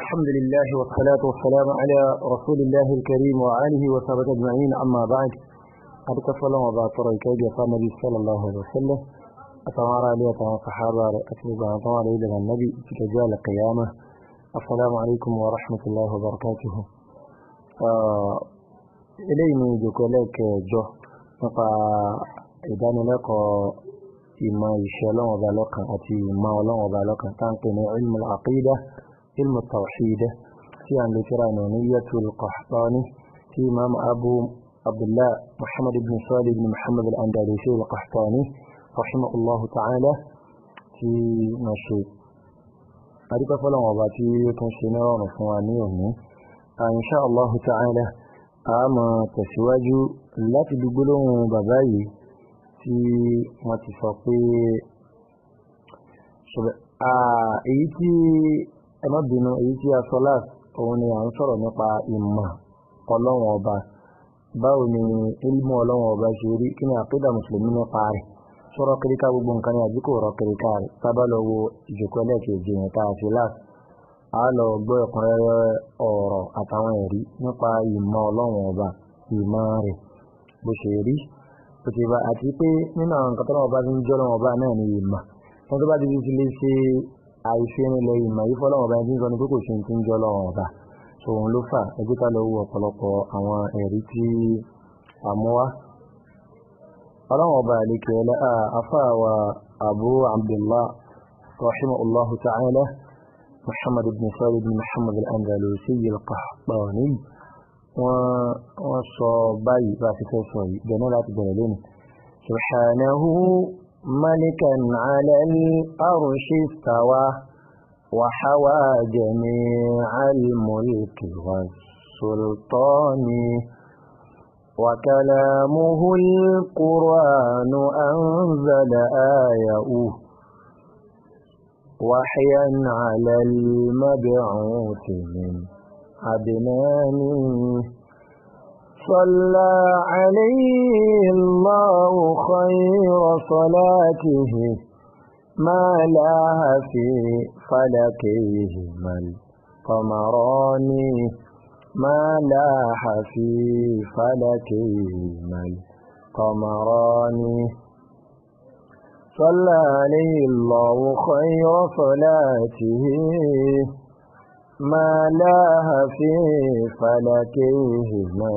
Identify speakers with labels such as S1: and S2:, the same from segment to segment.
S1: الحمد لله والصلاة والسلام على رسول الله الكريم وآله وصحبه أجمعين أما بعد قد كفل وضع طريق النبي صلى الله عليه وسلم أتوارى لي صحابة أتبع أتوارى إلى النبي في جزال القيامة السلام عليكم ورحمة الله وبركاته إليني جوكوليك جو نقا إداني لك إما يشالون وبالوكا أتي ما ولون وبالوكا تنقل علم العقيدة علم التوحيد في عن ذكر نونية القحطاني في إمام أبو عبد الله محمد بن صالح بن محمد الأندلسي القحطاني رحمه الله تعالى في نشيد أريد فلان وباتي تنشينا ونفواني إن شاء الله تعالى أما تسواج لا تدقلون باباي في ما تفقي èyí tí ẹ má bínú èyí tí a sọ láti òun ni à ń sọ̀rọ̀ nípa ìmọ̀ ọlọ́run ọba báwo ni ilmu ọlọ́run ọba ṣe rí kí ni àkídà mùsùlùmí nípa rẹ̀ sọ̀rọ̀ kíríkà gbogbo nǹkan ní àbíkò rọ̀ kíríkà rẹ̀ sábà lọ wo ìjòkó ẹlẹ́ẹ̀kejì yẹn tá a ṣe láti a lọ gbọ́ ẹ̀kúnrẹ́rẹ́ ọ̀rọ̀ àtàwọn ẹ̀rí nípa ìmọ̀ ọlọ́run ọba ìmọ̀ rẹ̀ bó ṣe rí bó ti bá àti pé nínú àwọn nǹkan tó náà ọba ti ń jọ́ ọlọ́run ọba náà ni ìmọ̀ wọn tó bá ti fi lè ṣe àìfẹ́rinlẹ̀ ìmọ̀ yìí fọ́lọ́wọ́ ọba ẹni tí ń sọ ní pé kò ṣe ti ń jọ lọ́wọ́ ọba so òun ló fà ẹgbẹ́ ká lọ wo ọ̀pọ̀lọpọ̀ àwọn ẹ̀rí tí a mú wá. ọlọ́wọ́ ọba àlekè ọlá afáwa abu abdullah rahimahullahu ta'ala muhammad ibn salih ibn muhammad al-andalusi al-qahtani wọ́n sọ báyìí bá a ti fẹ́ sọ yìí bẹ̀rẹ̀ láti bẹ̀rẹ̀ lónìí subhanahu ملكا على الأرش استوى وحوى جميع الملك والسلطان وكلامه القرآن أنزل آيه وحيا على المبعوث من عدنان صلى عليه الله خير صلاته ما لها في فلكيهما القمران ما لاح في فلكيهما القمران صلى عليه الله خير صلاته ما لاها في فلكيهما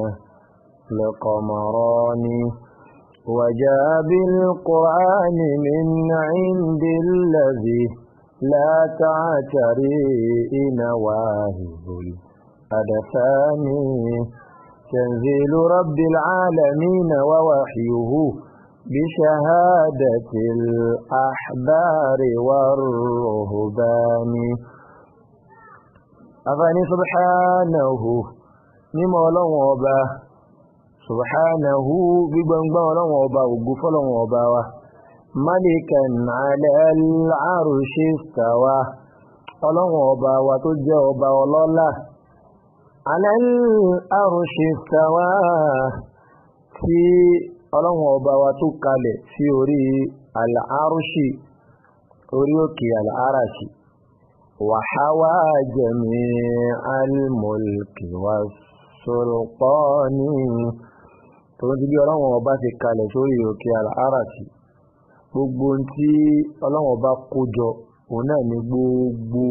S1: لقمران وجاء بالقرآن من عند الذي لا تعتري نواهب الأدفان تنزيل رب العالمين ووحيه بشهادة الأحبار والرهبان أفني سبحانه مما الله subhanahu gbígbọ́ngbọ́n ọlọ́wọ̀n ọba ògùn fọ́lọ́wọ̀n ọba wa malikan ala al-arshi istawa ọlọ́wọ̀n ọba wa tó jẹ́ ọba ọlọ́lá ala al-arshi istawa tí ọlọ́wọ̀n ọba wa tó kalẹ̀ sí orí al-arshi orí òkè al-arashi wa hawa jami'al mulki was-sultani tòun ti bí ọlọ́wọ̀n ọba ti kalẹ̀ sórí òkè àràtì gbogbo tí ọlọ́wọ̀n ọba kó jọ òun náà ní gbogbo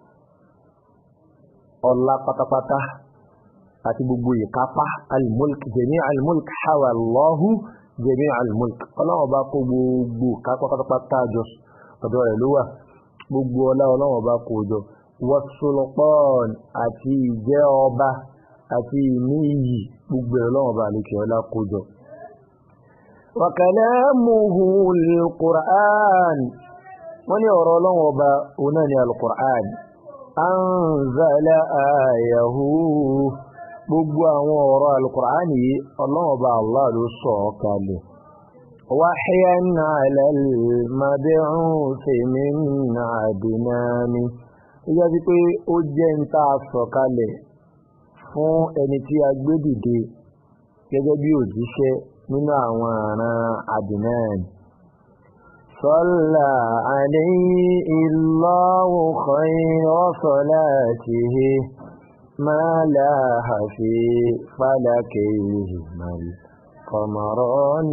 S1: ọlá pátápátá àti gbogbo ìkápá almulk jẹ̀mí almulk hawa Allahu jẹ̀mí almulk ọlọ́wọ̀n ọba kó gbogbo kápá pátápátá jọ ọ̀dọ̀ rẹ̀ ló wà gbogbo ọlá ọlọ́wọ̀n ọba kó jọ wọ́sọlọpọ́n àti ìjẹ́ ọba àti ìní iyì gbogbo ẹ̀rọ lọ́wọ́ bá àlekè ọlá kójọ. wa kalamuhu al-Qur'an wọ́n ní ọ̀rọ̀ ọlọ́wọ́ ọba òun náà ní al-Qur'an anzala ayahu gbogbo àwọn ọ̀rọ̀ al-Qur'an yìí ọlọ́wọ́ ọba Allah ló sọ ọ́ kalẹ̀. wahyan ala al-mab'uth min adnani ó yá sí pé ó jẹ́ ń tá a sọ kalẹ̀ fún ẹni tí a gbé dìde gẹ́gẹ́ bí òjíṣẹ́ nínú àwọn àràn Adnan صلى عليه الله خير صلاته ما لاح في فلكيهما القمران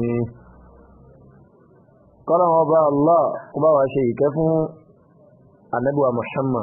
S1: قال وبا الله وبا شيء كفو النبي محمد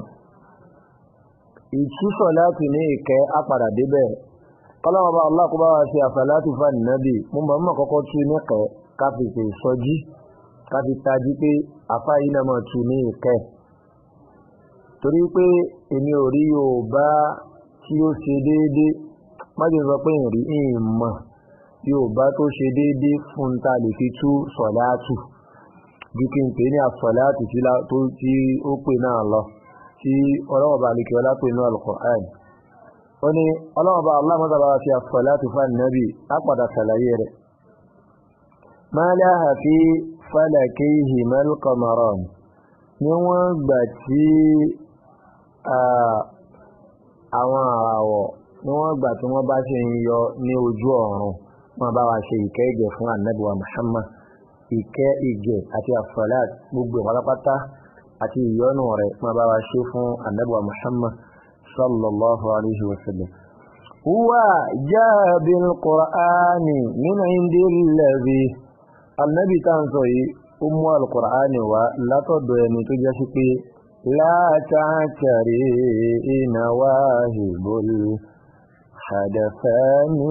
S1: ìtú sọ̀láàtì ní ìkẹ́ apàdà débẹ̀ kọ́lọ́wọ́ bá Allah kó bá wa ṣe àsàlátì fún ànábì mo mọ̀ mọ̀ kọ́kọ́ tú níkẹ́ ká fi ṣe ìsọjí ká fi tají pé afá yìí náà máa tú ní ìkẹ́ torí pé èmi ò rí Yorùbá tí ó ṣe déédéé májè sọ pé ìrì ìmọ̀ Yorùbá tó ṣe déédéé fún ta lè fi tú sọ̀láàtù ju kí n pè ní àsọ̀láàtì tí ó pè náà lọ tí ọlọ́wọ́ bá alìkẹ́ ọlá pè ní al-Qur'an ó ní ọlọ́wọ́ bá aláàmọ́ta bá fi as-salatu fún ànábì á padà sàlàyé rẹ̀ ma laha fi falakayhima al-qamaran ní wọ́n gbà tí àwọn àràwọ̀ ní wọ́n gbà tí wọ́n bá ṣe ń yọ ní ojú ọ̀run wọ́n bá wa ṣe ìkẹ́ ìgẹ̀ fún ànábì wa Muhammad ìkẹ́ ìgẹ̀ àti as-salat gbogbo pátápátá àti ìyọ́nù rẹ̀ ma bá wa ṣe fún annabuwa muhammad sallallahu alaihi wasallam huwa jaa bil qur'ani min indillazi annabi tá ń sọ yìí ó mú alqur'ani wá látọ̀dọ̀ ẹni tó jẹ́ sí pé la ta'tari nawahibul hadathani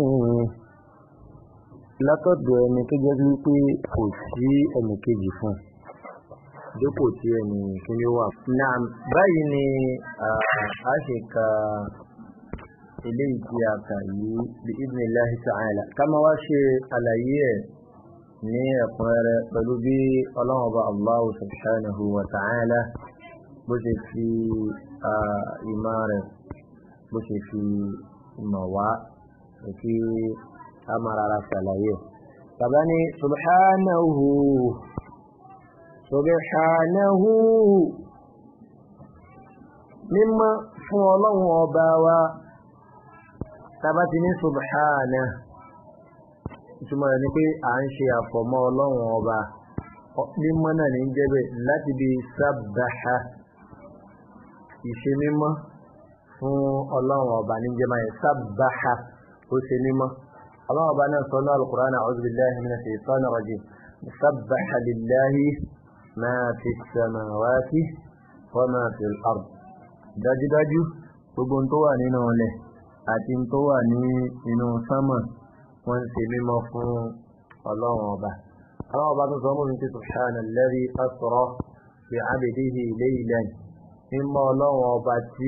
S1: látọ̀dọ̀ ẹni tó jẹ́ sí pé kò sí ẹnì kejì fún dípò tí ẹni kíní wà. Naam, báyìí ni a ṣe ka eléyìí tí a kà yìí bí idhnillahi ta'ala. Ká máa wá ṣe àlàyé ẹ̀ ní ẹ̀kúnrẹ́rẹ́ pẹ̀lú bí Ọlọ́run Ọba Allahu subhanahu wa ta'ala bó ṣe fi ìmọ̀ rẹ̀ bó ṣe fi ìmọ̀ wá kí a máa rárá ṣàlàyé. Bàbá ní subhanahu subhanahu mímọ́ fún ọlọ́run ọba wa tàbá ti ní subhana ìtumọ̀ rẹ̀ ni pé à ń ṣe àfọ̀mọ́ ọlọ́run ọba mímọ́ náà ní jẹ́bẹ̀ láti bí sábàá ìṣe mímọ́ fún ọlọ́run ọba ní jẹ́ máa sábàá ó ṣe mímọ́ ọlọ́run ọba náà sọ ní al-Qur'an a'udhu billahi minash shaitanir rajim sabbaha lillahi ma fi samawati wa ma fi al-ard dájúdájú gbogbo tó wà nínú ilẹ̀ àti tó wà ní inú sánmà wọ́n ṣe mímọ́ fún ọlọ́run ọba ọlọ́run ọba tó sọ mọ́ mi tí subhana alladhi asra bi 'abdihi laylan mímọ́ ọlọ́run ọba tí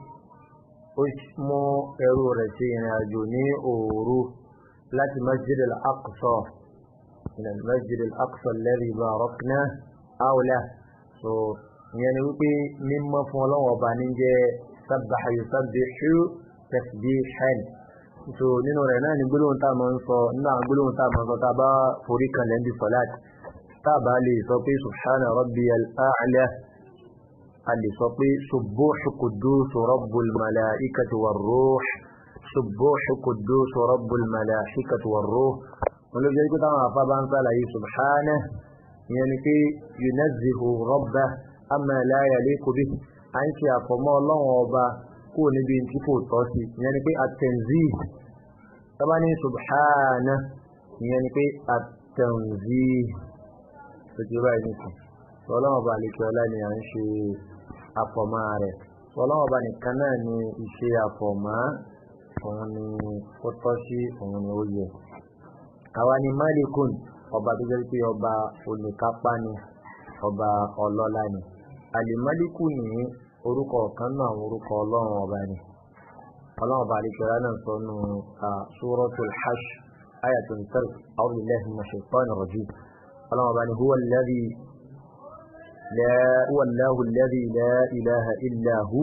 S1: ó mú ẹrú rẹ̀ sí ìrìn àjò ní òru láti masjid al-aqsa ila masjid al-aqsa alladhi barakna hawla so ìyẹn ni wípé mímọ́ fún ọlọ́run ọba ní jẹ́ sabbaha yusabbihu tasbihan so nínú rẹ̀ náà ni gbólóhùn tá a máa ń sọ nínú àwọn gbólóhùn tá a máa ń sọ tá a bá forí kan lẹ́ndì sọ́láàtì tá a bá lè sọ pé subhana rabbiyal a'la a lè sọ pé subbuhu quddus rabbul malaikati war ruh subbuhu quddus rabbul malaikati war ruh wọn ló jẹ́ pé táwọn afá bá ń sàlàyé subhana ìyẹn ni pé yunazzihu rabbah amma la yaliqu bihi à ń ṣe àfọmọ́ ọlọ́run ọba kúrò níbi tí kò tọ́ sí ìyẹn ni pé at-tanzih tọ́bá ní subhana ìyẹn ni pé at-tanzih tó ti báyìí nìkan ọlọ́run ọba àlekè ọlá ni à ń ṣe àfọmọ́ rẹ̀ ọlọ́run ọba nìkan náà ni ìṣe àfọmọ́ òun ni ó tọ́ sí òun ni ó yẹ àwa ni malikun ọba tó jẹ́ pé ọba olùkápá ni ọba ọlọ́lá ni alimaliku ní orúkọ kan náà àwọn orúkọ ọlọ́run ọba ni ọlọ́run ọba àdìkẹ́rẹ́ náà sọ nù suratul hash ayatollah tẹ́lẹ̀ a'udhu billahi minash shaitanir rajim ọlọ́run ọba ni huwa alladhi la huwa allahu alladhi la ilaha illa hu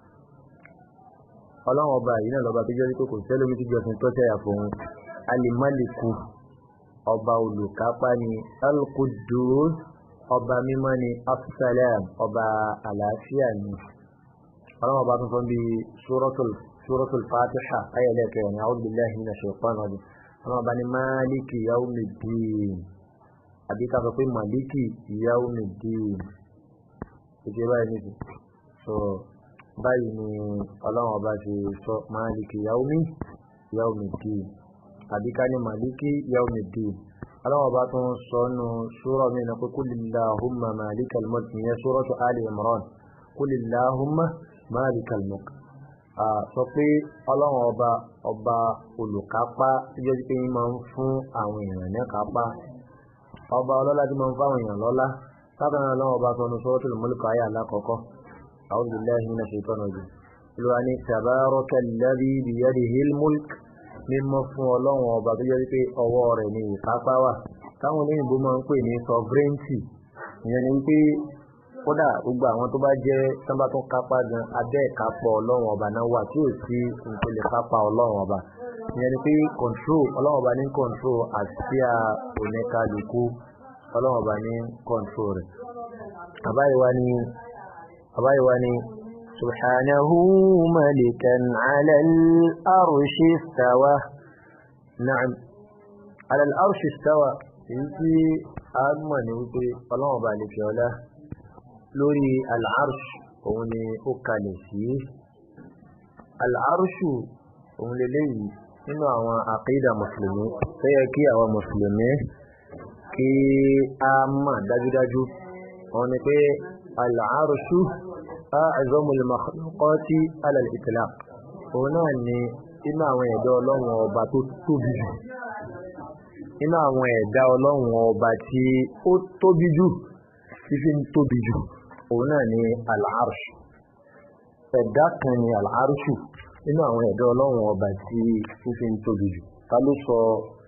S1: ọlọ́run ọba yìí náà lọ́ba tó jẹ́ pé kò sẹ́lómi tó jọ fún tọ́tẹ́ àfọ̀hún alimaliku ọba olùkápá ni al-Quddus ọba mímọ́ ni absalam ọba àlàáfíà ni ọlọ́run ọba tuntun bí suratul fatiha ayẹlẹ́kẹ̀ ní a'udhu billahi minash shaitanir rajim ọlọ́run ọba ni maliki yawmiddin àbí ká sọ pé màlíkì yawmiddin ìdí báyìí nìyí so báyìí ni ọlọ́run ọba ṣe sọ màlíkì yawmi yawmiddin àbí ká ní màlíkì yawmiddin ọlọ́run ọba tó ń sọ nù sura mi náà pé kulillahumma malikal mulk ìyẹn suratu ali imran kulillahumma malikal mulk sọ pé ọlọ́run ọba ọba olùkápá tí jẹ́ pé yín máa ń fún àwọn èèyàn ní kápá ọba ọlọ́lá tí máa ń fáwọn èèyàn lọ́lá sábà náà ọlọ́run ọba sọnù suratul mulk ayé alákọ̀ọ́kọ́ a'udhu billahi minash shaitani rajim olùwà ní tabaraka alladhi biyadihil mulk mímọ́ fún ọlọ́run ọba tó jẹ́ pé ọwọ́ rẹ̀ ní ìkápá wà táwọn olóyìnbó máa ń pè ní sovereignty ìyẹn ni pé kódà gbogbo àwọn tó bá jẹ́ sábà tó kápá gan abẹ́ ìkápọ̀ ọlọ́run ọba náà wà tí ò sí nǹkan lè kápá ọlọ́run ọba ìyẹn ni pé control ọlọ́run ọba ní control àsíá oníkálukú ọlọ́run ọba ní control rẹ̀ àbáyíwá ní àbáyíwá ní سبحانه ملكا على الأرش استوى نعم على الأرش استوى يجي أجمع نوتي الله بالك يولا لوري العرش òun ó kalẹ̀ sí al'arshu òun lélẹ́ yìí nínú àwọn àkídà mùsùlùmí tó yẹ kí àwọn mùsùlùmí kí a mọ̀ dájúdájú wọn ni pé al'arshu a'zamul makhluqati ala al-itlaq òun náà ni inú àwọn ẹ̀dá ọlọ́run ọba tó tóbi jù inú àwọn ẹ̀dá ọlọ́run ọba tí ó tóbi jù fífi ń tóbi jù òun náà ni al-arsh ẹ̀dá kan ni al-arshu inú àwọn ẹ̀dá ọlọ́run ọba tí fífi ń tóbi jù ta ló sọ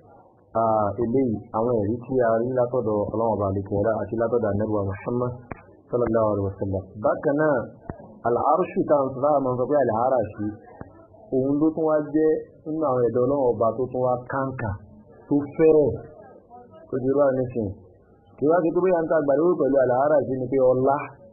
S1: eléyìí àwọn ẹ̀rí tí a rí látọ̀dọ̀ ọlọ́run ọba àlekèrè àti látọ̀dọ̀ anẹ́bùwà Muhammad sallallahu alaihi wasallam bákan náà al-arshu táwọn sọ láwọn máa ń sọ pé al-arashi òun ló tún wá jẹ́ nínú àwọn ẹ̀dọ́ ọlọ́run ọba tó tún wá káńkà tó fẹ́rẹ̀ tó di rú àníṣìn kí wá sí pé bóyá ń ta àgbàdo pẹ̀lú al-arashi ni pé ọlá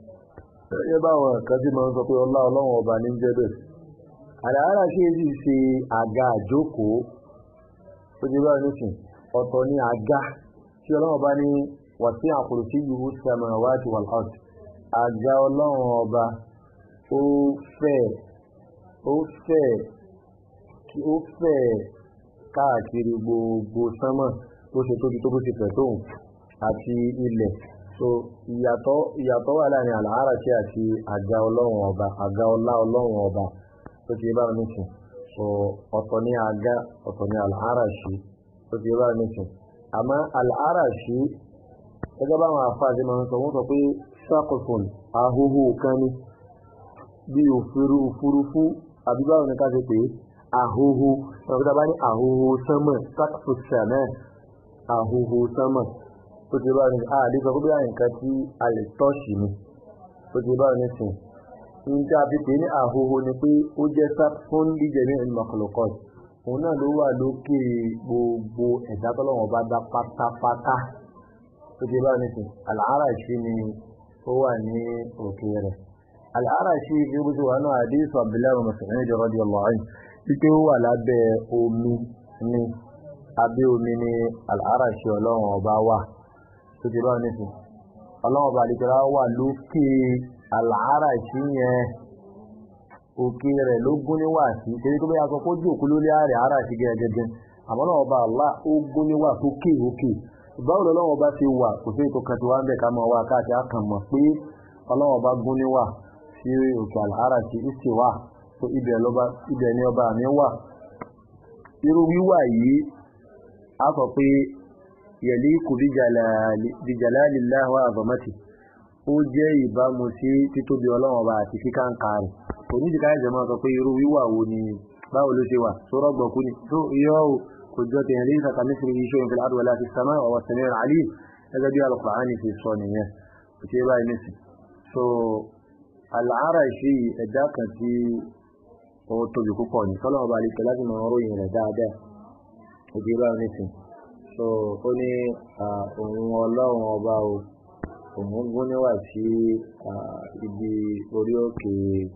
S1: ẹ bá àwọn kan tí máa ń sọ pé ọlá ọlọ́run ọba ní jẹ́ bẹ́ẹ̀ al-arashi sì ṣe àga àjókòó tó di rú àníṣìn ọ̀tọ̀ ní àga tí ọlọ́run ọba ní wasi'a kursiyyuhu as-samawati wal-ard àga ọlọ́run ọba ó fẹ̀ ó fẹ̀ kí ó fẹ̀ káàkiri gbogbo sánmọ̀ bó ṣe tóbi tó bó ṣe fẹ̀ tóun àti ilẹ̀ so ìyàtọ̀ ìyàtọ̀ wà láàrin àlàáràṣẹ àti àga ọlọ́run ọba àga ọlá ọlọ́run ọba tó ti bá nìsín so ọ̀tọ̀ ní àga ọ̀tọ̀ ní àlàáràṣẹ tó ti bá nìsín àmọ́ àlàáràṣẹ gẹ́gẹ́ báwọn àfáàdé máa ń sọ wọ́n sọ pé sákòfòn ahóhó kan ní bí òfurú òfurufú àbí báwo ni ká ṣe pé ahóhó ọ̀gá bá ní ahóhó sánmọ̀ sákòfòn náà ahóhó sánmọ̀ tó ti báwọn ní àdé sọ pé nǹkan tí a lè tọ́ọ̀ṣì ni tó ti báwọn ní sìn ní tí a fi pè ní ahóhó ni pé ó jẹ́ sákòfòn díjẹ ní ìmọ̀kọ̀lọ̀kọ̀ òun náà ló wà lókè gbogbo ẹ̀dá tọ́lọ́wọ́n bá dá pátápátá tó ti bá ní sìn àlàáràṣí ni ó wà ní òkè rẹ̀ àlàáràṣí bí ó ti wà náà àdéhùn abdullahi musulmi jọ rọ́dí ọlọ́rin wípé ó wà lábẹ́ omi ní abẹ́ omi ní àlàáràṣí ọlọ́run ọba wà tó ti bá ní sìn ọlọ́run ọba àdìgbà wà lókè àlàáràṣí yẹn òkè rẹ̀ ló gún níwà sí torí tó bá yà sọ pé ó jù òkú lórí ààrẹ àràṣí gẹ́gẹ́ àmọ́ náà ọba àlá ó gún níwà sókè òkè báwo lọ́wọ́ bá ti wà kò sí ètò kan tí wá ń bẹ̀ ká máa wá káàkiri àkàn mọ̀ pé ọlọ́wọ́ bá gún níwà sí òkè àlàárà sí ìsì wà tó ibẹ̀ ni ọba mi wà irú wíwà yìí a sọ pé yẹ̀lí kò bí jalalillahi wa azamati ó jẹ́ ìbámu sí títóbi ọlọ́wọ́ bá àti kíkàǹkà rẹ̀ kò ní ìdíkà ẹ̀jẹ̀ máa sọ pé irú wíwà wo ni báwo ló ṣe wà tó rọ́gbọ̀kú ni tó yọ́ حجة ليس كمثله شيء في الأرض ولا في السماء وهو السميع العليم هذا جاء القرآن في الصونية في باي مثل so العرشي ذاك في ó tóbi púpọ̀ ní sọ́lọ́ ọba àlejò láti máa ń ròyìn rẹ̀ dáadáa òbí bá wọn nísìn so ó ní òun ọlọ́run ọba o òun gún níwà sí ibi orí òkè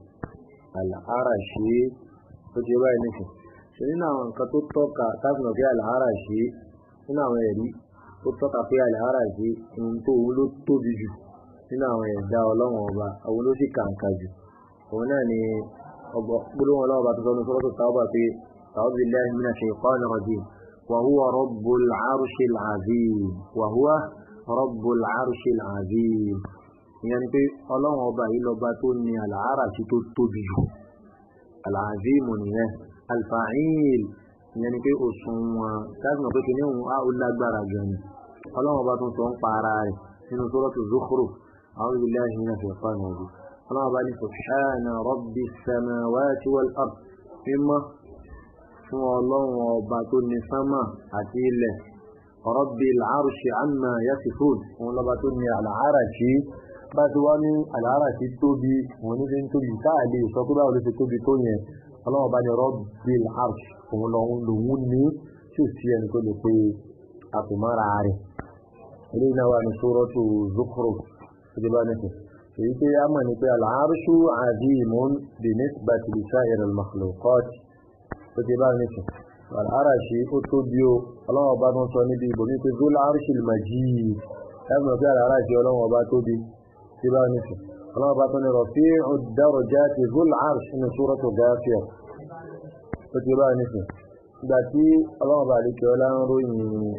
S1: àlàáràṣí ó ti bá wọn nísìn ṣe nínú àwọn nǹkan tó tọ́ka tábìlì ọ̀gá àlàárà ṣe nínú àwọn ẹ̀rí ó tọ́ka pé àlàárà sí ohun tó òun ló tóbi jù nínú àwọn ẹ̀dá ọlọ́run ọba àwọn ló sì kàǹkà jù òun náà ni ọgbọ gbólóhùn ọlọ́run ọba tó sọ ní sọ́lọ́tò táwọn pé a'udhu billahi minash shaytanir rajim wa huwa rabbul arshil azim wa huwa rabbul arshil azim ìyẹn ni pé ọlọ́run ọba yìí lọ́ba tó ní àlàárà sí tó tóbi jù al-azim nìyẹn al-fa'il ìyẹn ni pé òṣùwọ̀n káàkiri mọ̀ pé kí ní òun á ó lágbára gan ni ọlọ́run ọba tó ń sọ ń pa ara rẹ̀ nínú sọ́rọ́tù Zukhruf a'udhu billahi minash shaitanir rajim ọlọ́run ọba ní subhana rabbis samawati wal ard mímọ́ fún ọlọ́run ọba tó ní sánmà àti ilẹ̀ rabbil arshi amma yasifun òun lọ́ba tó ní al-arshi bá ti wá ní al-arshi tóbi òun ní fi ń tóbi táà lè sọ pé báwo ló ti tóbi tó yẹn ọlọ́run ọba ní rabbil arshi òun lòun lòun ní tí ò sí ẹni tó lè pe àpòmọ́ra rẹ̀ eléyìí náà wà ní suratu Zukhruf ṣe bá ní sùn èyí pé a mọ̀ ní pé al-arshu azimun bi nisbati li sa'ir al-makhluqat tó ti bá ní sùn al-arshi ó tóbi o ọlọ́run ọba tó ń sọ níbi ìbò ní pé zul arshil majid láti mọ̀ pé al-arshi ọlọ́run ọba tóbi tí bá ní sùn ọlọ́run ọba tó ní rafi'u darajati zul arsh nínú suratu Ghafir ó ti bá ní sùn ìgbà tí ọlọ́run bá lè kí ọlá ń ròyìn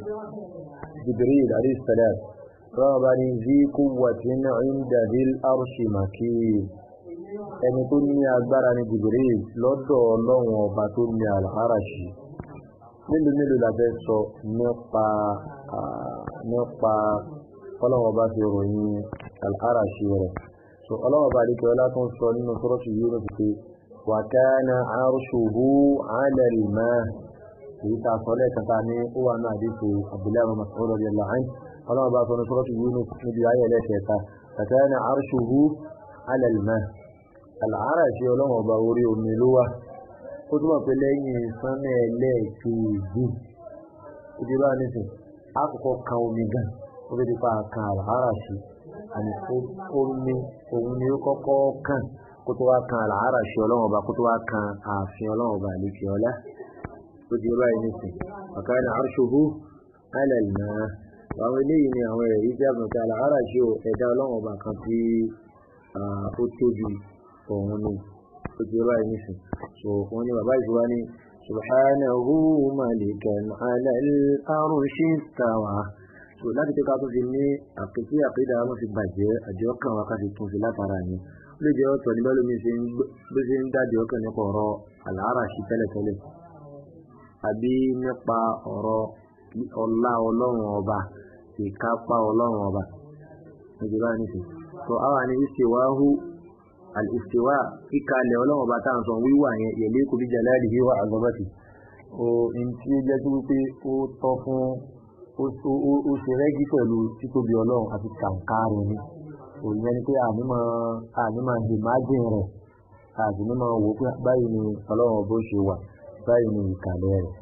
S1: Jibril alayhi salam ọlọ́run bá ní zi quwwatin 'inda dhil arshi makin ẹni tó ní agbára ní Jibril lọ́dọ̀ ọlọ́run ọba tó ní al-arashi mélòó mélòó la fẹ́ sọ nípa nípa ọlọ́run ọba fi ròyìn al-arashi rẹ̀ so ọlọ́run bá lè kí ọlá tó ń sọ nínú suratu Yunus pé وكان عرشه على الماء èyí tá a sọ lẹ́ẹ̀kan tá a ní ó wà náà àdínkù Abdullahi bin Mas'ud radiyallahu anhu ọlọ́run bá sọ ní suratu Yunus níbi ayé ẹlẹ́kẹ̀ẹ́ta كان عرشه على الماء al-arshi ọlọ́run ọba orí omi ló wà ó túmọ̀ pé lẹ́yìn sánmẹ́ ẹlẹ́ẹ̀kejì ó ti bá a nísìn àkọ́kọ́ kan omi gan ó fi di pa kan al-arshi àní omi òun ni ó kọ́kọ́ kàn kó tó wá kan àlàárà ṣe ọlọ́run ọba kó tó wá kan ààfin ọlọ́run ọba àlejò ọlá tó di báyìí nísìn ọ̀ká ní àrṣòhó alẹ́lẹ́nà àwọn eléyìí ni àwọn ẹ̀rí tí a mọ̀ sí àlàárà ṣe ẹ̀dá ọlọ́run ọba kan tí ó tóbi òun ni tó di báyìí nísìn so wọ́n ní bàbá ìṣúra ní subhanahu malikan ala al-arshi istawa so láti pé ká tó fi ní àpèsí àpèdà wọn fi bàjẹ́ àjọ kan wa ká fi tún sí látara yẹn ló jẹ́ ọ̀tọ̀ ní bẹ́lómi bó ṣe ń dájọ́ ọkàn nípa ọ̀rọ̀ àlàárà sí tẹ́lẹ̀tẹ́lẹ̀ àbí nípa ọ̀rọ̀ ọlá ọlọ́run ọba ìkápá ọlọ́run ọba ìjọba nìsín tó àwa ní ìṣèwáhù àìṣèwá kíkalẹ̀ ọlọ́run ọba tá à ń sọ wíwà yẹn yẹ̀lé kò bí jalali wíwà àgọ́bàtì o n tí ó jẹ́ sí wípé ó tọ́ fún ó ṣe rẹ́gí pẹ̀lú títóbi ọlọ́run àti kàǹkà rẹ̀ ni òyìn ẹni pé ànímọ̀ ànímọ̀ ìmájìn rẹ̀ àti nímọ̀ wò pé báyìí ni ọlọ́run bó ṣe wà báyìí ni ìkàlẹ̀ rẹ̀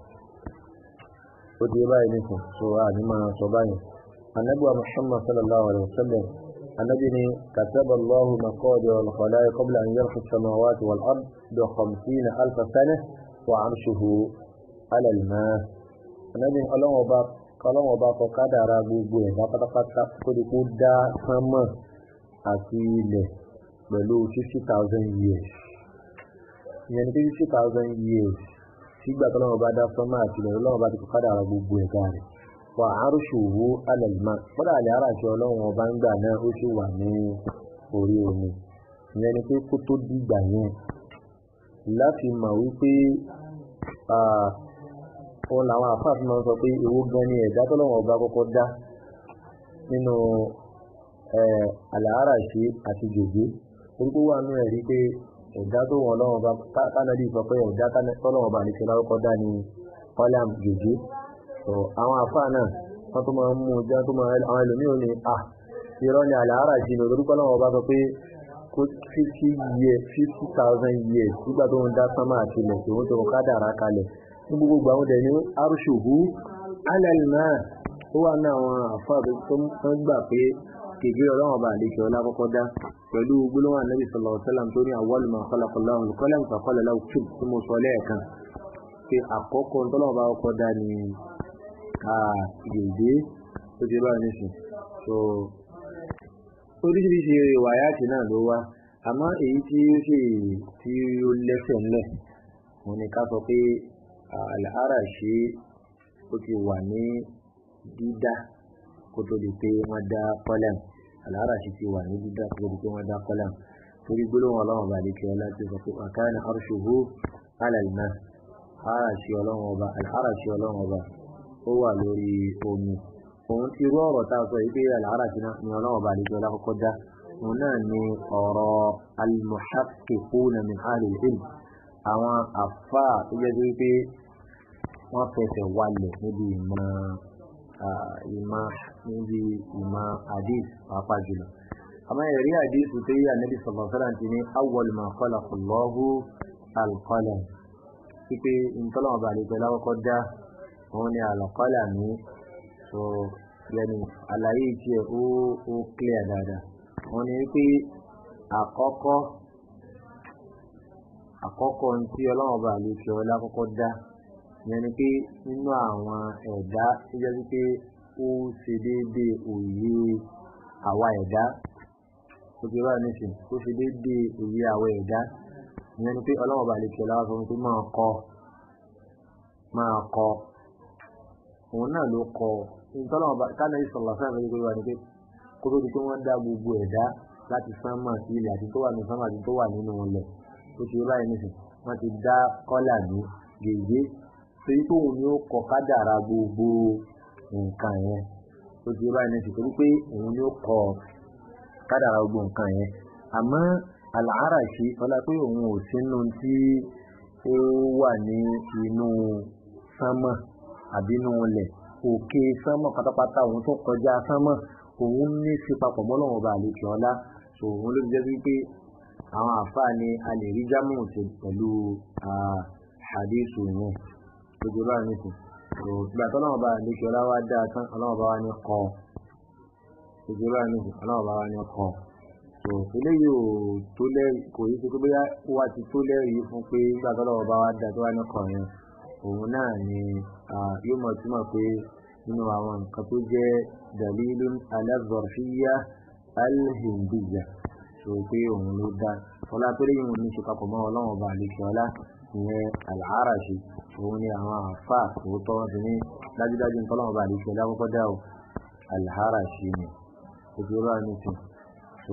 S1: ó ti báyìí nìkan so ànímọ̀ sọ báyìí anabi wa muhammad sallallahu alaihi wa sallam anabi ni kataba allahu maqadir al-khalaiq qabla an yarfa as-samawati wal ard bi khamsina alfa sana wa arshuhu ala al-ma anabi ọlọ́run ọba ọlọ́run ọba kọ kádàrá gbogbo ẹ̀ pátápátá kó di kó dá sánmọ̀ àti ilẹ̀ pẹ̀lú fifty thousand years ìyẹn ni pé fifty thousand years sígbà tó lọ́wọ́ bá dá sánmà àti ilẹ̀ lọ́wọ́ bá ti kọ́kọ́ dára gbogbo ẹ̀ka rẹ̀ wà arṣuhu alal ma kódà àlẹ́ aráṣẹ ọlọ́run ọba ń gbà náà ó sì wà ní orí omi ìyẹn ni pé kó tó dìgbà yẹn láti mọ̀ wípé òun làwọn àfáàfin máa ń sọ pé èwo gan ni ẹ̀dá tó lọ́wọ́ ọba kọ́kọ́ dá nínú àlàáràṣe àti gègé orúkọ wà nú ẹ̀rí pé ẹ̀dá tó wọn lọ́wọ́ bá tánàdí sọ pé ẹ̀dá tọ́lọ́wọ́ bá nìkan lárúkọ dá ní ọlàm gègé àwọn àfáà náà wọ́n tó máa ń mú ọjọ́ tó máa àwọn ẹlòmíì ò ní à irọ́ ni àlàáràṣe ní orúkọ lọ́wọ́ bá sọ pé kó fifty years fifty thousand years nígbà tó ń dá sánmà àti ilẹ̀ tó ń tó ká dàrá kalẹ̀ ní gbogbo àwọn ọdẹ ní arṣuhu alal ma ó wà ní àwọn àfáà tó ń gbà pé kègbé ọlọ́run ọba àlejò ọlá kọ́kọ́ dá pẹ̀lú gbólóhùn ànábì sallallahu alaihi wasallam tó ní awwal ma khalaqa Allahu al-qalam fa qala lahu uktub tí mo sọ lẹ́ẹ̀kan pé àkọ́kọ́ tọ́lọ́run ọba kọ́kọ́ dá ní gègé tó ti bá nísìn so oríṣiríṣi wàyáàtì náà ló wá àmọ́ èyí tí ó sì tí ó lẹ́sẹ̀ ńlẹ̀ òun ni ká sọ pé àlàáràṣí ó ti wà ní dídá kó tó di pé wọ́n dá kọ́lẹ̀m àlàáràṣí ti wà ní dídá kó tó di pé wọ́n dá kọ́lẹ̀m torí gbólóhùn ọlọ́run ọba àdékè ọlá tí ó sọ pé àkáyà arṣuhu alàlùmá àràṣí ọlọ́run ọba àràṣí ọlọ́run ọba ó wà lórí omi òun ti rú ọ̀rọ̀ tá a sọ yìí pé àlàáràṣí náà ni ọlọ́run ọba àdékè ọlá kọ́kọ́ dá òun náà ni ọ̀rọ̀ al-muhaqqiquna min ahli al-ilm àwọn àfà tó jẹ́ pé wọ́n fẹsẹ̀ walẹ̀ níbi ìmọ̀ ìmọ̀ níbi ìmọ̀ hadith pàápàá jùlọ àmọ́ ẹ̀rí hadith tó yí ànábì sallallahu alaihi wasallam ti ní awwal ma khalaqa Allahu al-qalam pípé ìtọ́lọ́mọba àlejò lákọ́kọ́ dá òun ni al-qalam ní so yẹni àlàyé tiẹ̀ ó ó clear dáadáa wọ́n ní pé àkọ́kọ́ àkọ́kọ́ tí ọlọ́run bá lè fi ọlá kọ́kọ́ dá ìyẹn ni pé nínú àwọn ẹ̀dá tó jẹ́ pé ó ṣe déédéé òye àwa ẹ̀dá ó ti rà nísìn ó ṣe déédéé òye àwa ẹ̀dá ìyẹn ni pé ọlọ́run bá lè fi ọlá sọ pé máa kọ máa kọ òun náà ló kọ ìtọ́lọ́run bá ká náà sọ̀rọ̀ sáà lórí pé wà ní pé kó tó di pé wọ́n dá gbogbo ẹ̀dá láti sánmà sí ilẹ̀ àti tó wà ní sánmà àti tó wà nínú ilẹ̀ ó ti báyìí nísìn wọ́n ti dá kọ́là ní gègé torí pé òun ni ó kọ kádàrá gbogbo nǹkan yẹn ó ti báyìí nísìn torí pé òun ni ó kọ kádàrá gbogbo nǹkan yẹn àmọ́ àlàáràṣí ọlá pé òun ò sínú tí ó wà ní inú sánmà àbí inú ilẹ̀ òkè sánmà pátápátá òun tó kọjá sánmà òun ní sí papọ̀ mọ́ lọ́wọ́ ọba àlejò ọlá so òun ló jẹ́ wípé àwọn àfáà ni a lè rí jámù pẹ̀lú àdéṣù yẹn gbogbo bá ní sùn so ìgbà tó lọ́wọ́ ọba àlejò ọlá wá dáa tán ọlọ́wọ́ ọba wá ní kọ́ gbogbo bá ní sùn ọlọ́wọ́ ọba wá ní kọ́ so eléyìí ò tó lẹ́rìí kò yí sí pé bóyá ó wá ti tó lẹ́rìí fún pé ìgbà tó lọ́wọ́ ọba wá dáa tó wá ní kọ́ yẹn òun náà ni yóò mọ̀ túmọ̀ pé nínú àwọn nǹkan tó jẹ́ dalilun ala zarfiyya alhindiyya so pé òun ló dá ọlá tó léyìn òun ní ṣe papọ̀ mọ́ ọlọ́run ọba àlekè ọlá ìyẹn al-Arashi òun ni àwọn àfà òótọ́ wọn ti ní dájúdájú nǹkan ọlọ́run ọba àlekè ọlá kọ́kọ́ dá o al-Arashi ni ojú ọlá ní sùn so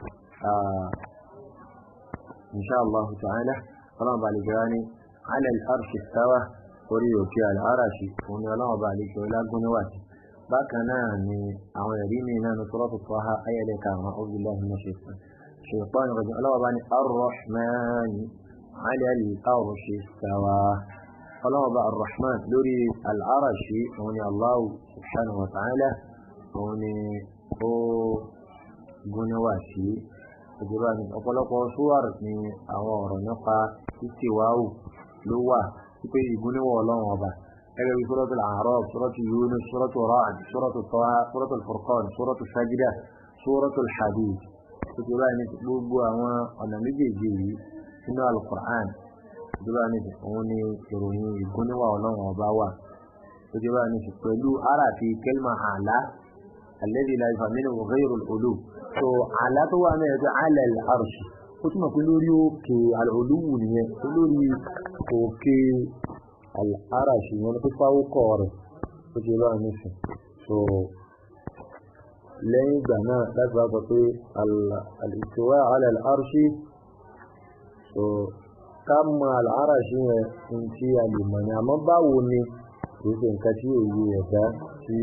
S1: insha Allah ta'ala ọlọ́run ọba àlekè ọlá ní ala al-arshi istawa orí òkè al-Arashi òun ni ọlọ́run ọba àlekè ọlá gún níwájú bákan náà ni àwọn ẹ̀rí mi náà ní sọ́rọ́ tuntun ha ayẹlẹ́ karùn-ún ọ̀gbìn lọ́hùn ní ṣètò ṣèpọ́n ìrọ̀jù ọlọ́wọ́ bá ní arrahman alẹ́lì arṣi stawa ọlọ́wọ́ bá arrahman lórí al'arashi òun ni allahu subhanahu wa ta'ala òun ni ó gúnníwà sí ìjọba ní ọ̀pọ̀lọpọ̀ súwárì ni àwọn ọ̀rọ̀ nípa títìwáwù ló wà wípé ìgúnníwà ọlọ́wọ́ ọba كذا سورة الأعراف سورة يونس سورة رعد سورة طه سورة الفرقان سورة السجدة سورة الحديد تقول أن gbogbo àwọn ọ̀nà méjèèjì yìí nínú alukur'an ìjọba ní òun ni ìròyìn ìgúnníwà ọlọ́run ọba wà ìjọba ní pẹ̀lú aráàfi kẹlma àlá alẹ́bí la ìfà nínú ghayrul ulu so àlá tó wà náà ẹgbẹ́ alẹ́ àrùsì ó túmọ̀ pé lórí òkè àlùwù nìyẹn lórí òkè al'arashi wani fi fáwọ́kọ̀ rẹ̀ ó ti lọ́wọ́ nísìn so lẹ́yìn ìgbà náà láti wá sọ pé al'istiwa ala al'arshi so ká mọ al'arashi yẹn ń tí a lè mọ̀ ní àmọ́ báwo ni kìí ṣe nǹkan tí èyí ẹ̀dá tí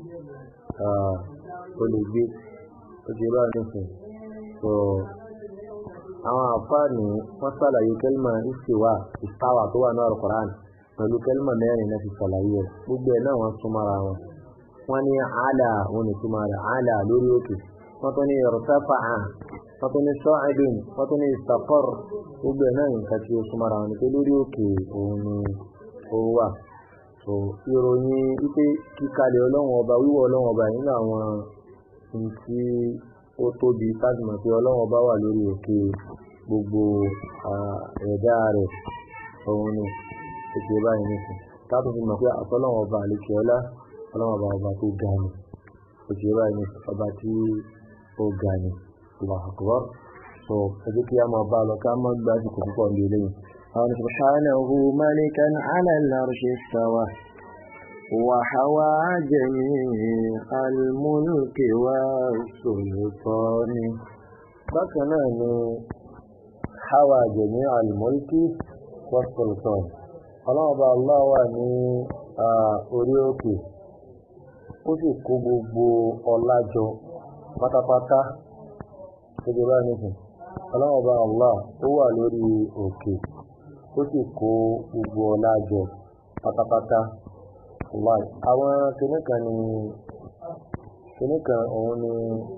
S1: ó lè gbé ó ti lọ́wọ́ nísìn so àwọn àfáàní wọ́n sàlàyé kẹ́lìmà istiwa istawa tó wà ní al-Qur'an pẹ̀lú kẹ́lìmọ̀ mẹ́rin náà ti sàlàyé ẹ̀ gbogbo ẹ̀ náà wọ́n súnmọ́ra wọn wọ́n ní àlà wọn ni túmọ̀ rẹ̀ àlà lórí òkè wọ́n tó ní irtafa'a wọ́n tó ní sa'idun wọ́n tó ní istaqar gbogbo ẹ̀ náà nǹkan tí ó súnmọ́ra wọn ni pé lórí òkè òun ni ó wà so ìròyìn wípé kíkalẹ̀ ọlọ́run ọba wíwọ̀ ọlọ́run ọba nínú àwọn ohun tí ó tóbi kájùmọ̀ pé ọlọ́run ọba wà lórí òkè gbogbo ẹ̀dá rẹ̀ òun ni ètò báyìí nìkan táàtò fi mọ̀ pé àtọ́lọ́wọ̀n ọba àlekè ọlá ọlọ́wọ̀n ọba ọba tó ga ni òjì báyìí ní ọba tí ó ga ni Allahu Akbar so ẹbí kí a máa bá lọ ká má gbá àsìkò púpọ̀ ní eléyìí àwọn subhanahu malikan ala al-arshi istawa وحوى جميع الملك والسلطان بكنا حوى جميع الملك والسلطان ọlọ́ọ̀bá Allah wà ní orí òkè ó sì kó gbogbo ọlá jọ pátápátá gbogbo bá nìkan ọlọ́ọ̀bá Allah ó wà lórí òkè ó sì kó gbogbo ọlá jọ pátápátá láì àwọn kìnnìkan ni kìnnìkan òun ni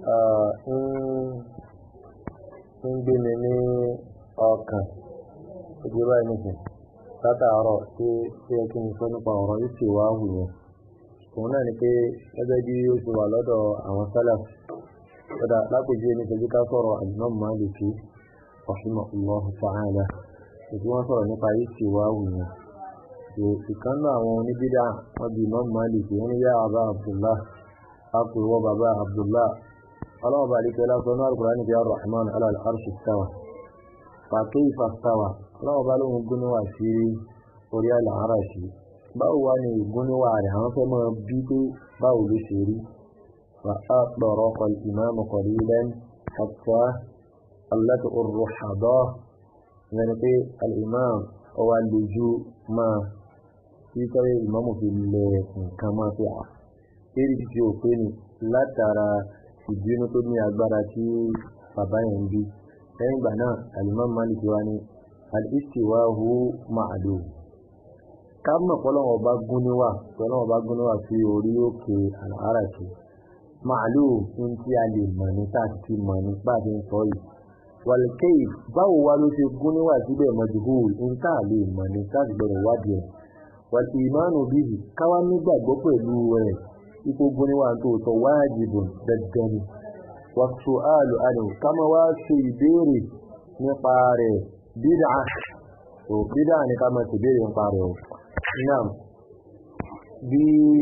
S1: ń gbé mi ní ọkàn ojú báyìí nìkan látàárọ̀ tí tí ẹ kí n sọ nípa ọ̀rọ̀ ìsì wá hù yẹn òun náà ni pé gẹ́gẹ́ bí ó ti wà lọ́dọ̀ àwọn sálà kódà lápèjú ẹni tẹ́jú ká sọ̀rọ̀ Imam Maliki rahimahullahu ta'ala ètò wọn sọ̀rọ̀ nípa ìsì wá hù yẹn ìkan náà àwọn oníbídà wọn bí Imam Malik wọn ní yá àbá Abdullah akùrùwọ bàbá Abdullah ọlọ́wọ́ bá dìkẹ́ lásán náà Al-Qur'ani bí Ar-Rahman ala al-arshi istawa fa kayfa istawa ọlọ́wọ́ bá lóhun gúnníwà sí orí al-arashi báwo wá ní ìgúnníwà rẹ̀ àwọn fẹ́ mọ́ bí pé báwo ló ṣe rí fa atbaraqa al-imam qalilan hatta allatu ar-ruhada yẹn pé al-imam ọwà lójú máa tí tọ́rẹ ìmọ́mù fi lẹ nǹkan máa fi à eré títí òpé ni látara ìbínú tó ní agbára tí bàbá yẹn ń bí lẹ́yìn ìgbà náà alimam malik wa ni al-istiwahu ma'lum ká mọ̀ pọ́lọ́wọ́ bá gún níwà pọ́lọ́wọ́ bá gún níwà sí orí òkè al-arashi ma'lum ní tí a lè mọ̀ ní tá a ti mọ̀ ní bá a ti ń sọ yìí wàlùkẹ́yì báwo wá ló ṣe gún níwà síbẹ̀ majhul ní tá a lè mọ̀ ní tá a ti gbọ́dọ̀ wádìí ẹ̀ wàtí ìmánu bíbí káwá nígbàgbọ́ pẹ̀lú rẹ̀ ipò gbóníwà tó tọ́ wájibun dandan ni wàtú àlù àlù kámá wá ṣe ìbéèrè nípa rẹ̀ bídà tó bídà ni kámá ṣe ìbéèrè nípa rẹ̀ o náà bí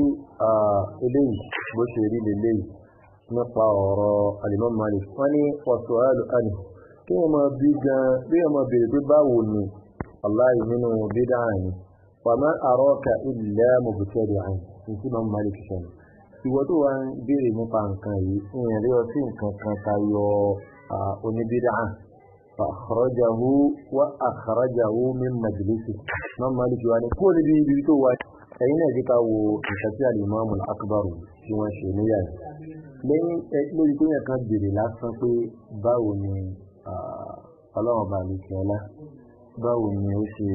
S1: eléyìí bó ṣe rí lélẹ́yìí nípa ọ̀rọ̀ Al-Imam Malik wọ́n ní wàtú àlù àlù kí wọ́n máa bí gan bí wọ́n máa béèrè pé báwo ni aláì nínú bídà ni wàmá àrọ́ọ̀kà ilẹ̀ mọ̀bùtẹ́rì àyìn tí máa ń máa lè fi sọ̀rọ̀. ìwọ tó wá ń béèrè nípa nǹkan yìí ìyẹn rí ọtí nǹkan kan tayọ oníbídà fa àkàràjàwó wá àkàràjàwó min majlisi máa ń máa lè fi wá ní kó níbi ibi tó wá. ẹ̀yin náà jíka wo nǹkan tí alimami akbar tí wọ́n ṣe níyà yìí. lẹ́yìn lórí pé yẹn kan béèrè lásán pé báwo ni ọlọ́run bá lè fi ọlá báwo ni ó ṣe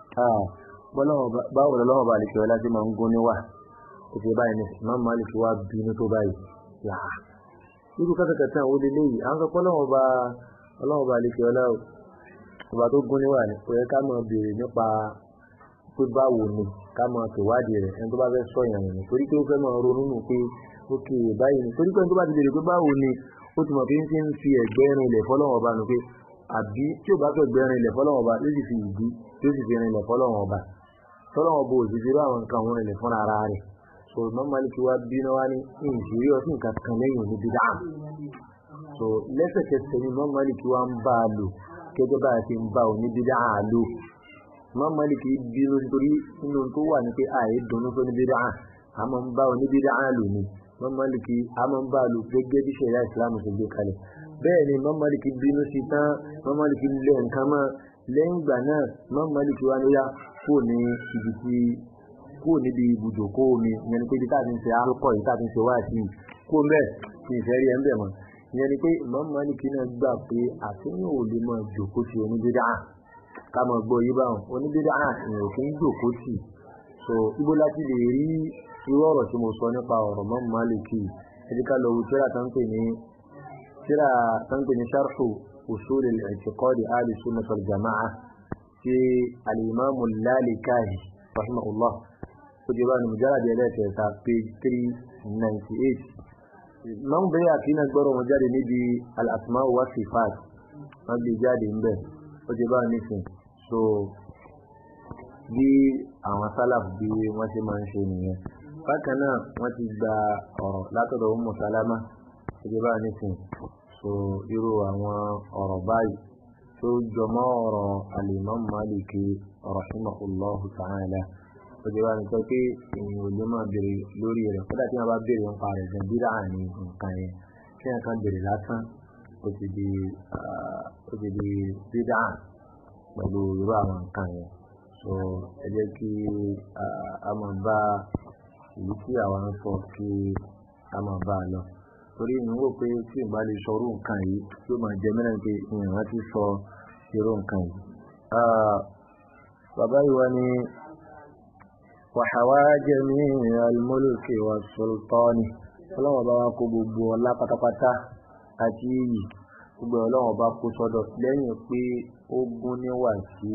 S1: báwo lọ́wọ́ bá lè fi ọlá tí máa ń gún níwà ìfẹ́ báyìí ní Imam Malik wá bínú tó báyìí yàá irú kátàkátà ó lè léyìí àwọn sọpọ́ lọ́wọ́ bá ọlọ́wọ́ bá lè fi ọlá ọba tó gún níwà ní kò yẹ ká máa béèrè nípa pé báwo ni ká máa tòwádìí rẹ̀ ẹni tó bá fẹ́ sọ ìyàn rẹ̀ torí pé ó fẹ́ máa ronú nù pé ókè báyìí ni torí pé ẹni tó bá ti béèrè pé báwo ni ó ti mọ̀ pé ń ti ń fi ẹ̀gbẹ́ rin ilẹ̀ fọlọ́wọ́ bá nu pé àbí tí ò bá fẹ́ gbẹ́ rin ilẹ̀ fọlọ́wọ́ bá yóò sì fi ìdí yóò sì fi rin ilẹ̀ fọlọ́wọ́ bá tọ́lọ́wọ́ bó òṣìṣẹ́ bá àwọn nǹkan wọn ilẹ̀ fúnra ara rẹ̀ so Imam Malik wá bínú wá ní ìṣòrí ọtí nǹkan kan lẹ́yìn òní bídà so lẹ́sẹ̀kẹsẹ̀ ni Imam Malik wá ń bá a lò gẹ́gẹ́ bá a ti ń bá òní bídà á lò Imam Malik bínú nítorí nínú tó wà ní pé àyè dunnú tó ní bídà á máa ń bá òní bídà á lò ní Imam Malik á máa ń bá a lò gẹ́gẹ́ bí ṣẹ̀ríà Islam ṣe gbé kalẹ̀ bẹ́ẹ̀ ni Imam Malik bínú sí tán Imam Malik lé nǹkan mọ́ lẹ́yìn ìgbà náà Imam Malik wá ní yá kó ní ibi tí kó níbi ibùdókó omi ìyẹn ni pé ibi tá a ti ń ṣe alukọ yìí tá a ti ń ṣe wáàsí kó mbẹ kí n fẹ́ rí ẹ ń bẹ̀ mọ́ ìyẹn ni pé Imam Malik náà gbà pé àtúnyẹ̀ ò lè máa jòkó sí oníbídà ká máa gbọ́ yí báwọn oníbídà ìyẹn ò kí ń jòkó sí so ibo láti lè rí irú ọ̀rọ̀ tí mo sọ nípa ọ̀rọ̀ Imam Malik ẹ̀dí ká lọ wo tíra tá ń pè ní tíra tá ń pè ní sharhu usul al-i'tiqad ahli sunnah wal jama'ah ti alimamu lalikahi rahimahullah ó jẹ́ báyìí mujallad ẹlẹ́kẹta page three ninety eight imam bẹ́ẹ̀ àkínà gbọ́rọ̀ wọn jáde níbi al-asma wa sifat wọ́n gbé jáde ńbẹ̀ ó jẹ́ báyìí nísìn so bí àwọn sálàf bí wọ́n ṣe máa ń ṣe nìyẹn bákan náà wọ́n ti gba ọ̀rọ̀ látọ̀dọ̀ Ummu Salama gẹ́gẹ́ bá nísìn so irú àwọn ọ̀rọ̀ báyìí tó jọmọ́ ọ̀rọ̀ al-Imam Maliki rahimahullahu ta'ala gẹ́gẹ́ bá nísìn pé èèyàn ò lè máa béèrè lórí rẹ̀ kódà tí wọ́n bá béèrè ń pa rẹ̀ gan bídà ní nǹkan yẹn kí wọ́n kan béèrè lásán ó ti di ó ti di bídà pẹ̀lú irú àwọn nǹkan yẹn so ẹ jẹ́ kí a máa bá èyí tí àwọn ń sọ kí a máa bá a lọ torí mi wò pé tí ìgbà lè sọ irú nǹkan yìí tí ó máa jẹ mẹ́rin pé ìrìn ti sọ irú nǹkan yìí. bàbá ìwà ni wàhálà jẹ́mi al-mulki wa sultani ọlọ́wọ́n bá wa kó gbogbo ọlá pátápátá àti iyì gbogbo ọlọ́wọ́n bá kó sọ́dọ̀ lẹ́yìn pé ó gún níwà sí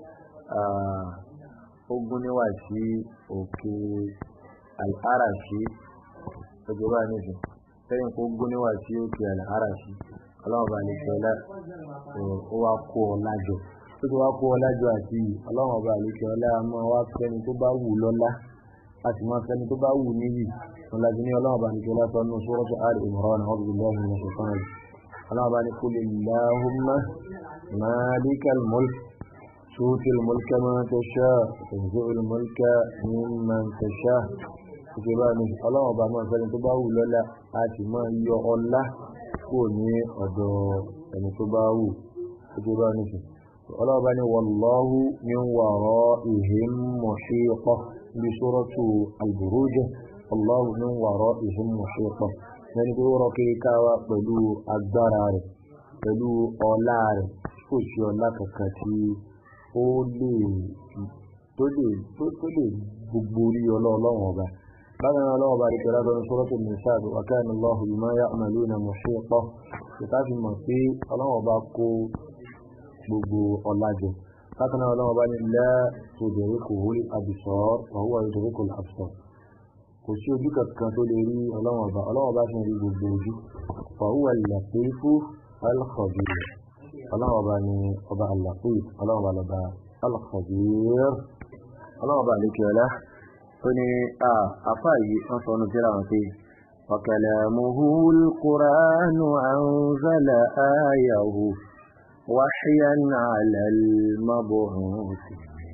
S1: ó gún níwà sí òkè al'arashi ọjọ́ bá nìsín lẹ́yìn kó gún níwà sí òkè al'arashi ọlọ́wọ́n bá ní kẹlẹ́ ó wá kó ọlá jọ ó ti wá kó ọlá jọ àti ọlọ́wọ́n bá ní kẹlẹ́ a máa wá fẹ́ni tó bá wù lọ́lá a sì máa fẹ́ni tó bá wù níyì ọ̀làjú ní ọlọ́wọ́n bá ní kẹlẹ́ sọ nínú suratu Ali Imran a'udhu billahi minash shaitanir rajim ọlọ́wọ́n bá ní qul illahumma malikal mulk tu'ti al-mulka man tasha tanzi'u al-mulka mimman tasha òkè bá ní ọlọ́wọ́n bá máa fẹ́ni tó bá wù lọ́lá a sì máa yọ ọlá kúrò ní ọ̀dọ̀ ẹni tó bá wù òkè bá ní sùn ọlọ́wọ́n bá ní wallahu min wara'ihim muhiq bí suratu al-Buruj wallahu min wara'ihim muhiq lẹ́ni tó rọ kiri káwa pẹ̀lú agbára rẹ̀ pẹ̀lú ọlá rẹ̀ kò sí ọlá kankan tí ó lè tó lè tó lè gbogbo orí ọlọ́ọ̀lọ́wọ̀n ọba bákan náà ọlọ́wọ̀n ọba rẹ̀ pẹ̀lú adọ́nu suratul Nisa wa kana Allahu bima ya'maluna muhiqa ìta fi mọ̀ pé ọlọ́wọ̀n ọba kó gbogbo ọlá jẹ bákan náà ọlọ́wọ̀n ọba ní la tudrikuhul absar wa huwa yudrikul absar kò sí ojú kankan tó lè rí ọlọ́wọ̀n ọba ọlọ́wọ̀n ọba sì ń rí gbogbo ojú fa huwa al-latifu al-khabir ọlọ́wọ̀n ọba ní ọba al-latif ọlọ́wọ̀n ọba lọ́ba al-khabir ọlọ́wọ̀n ọba àlékè ọlá tó ní àfá yìí wọ́n sọ ọ́nà tíra wọn pé وكلامه القرآن أنزل آيه وحيا على المبعوث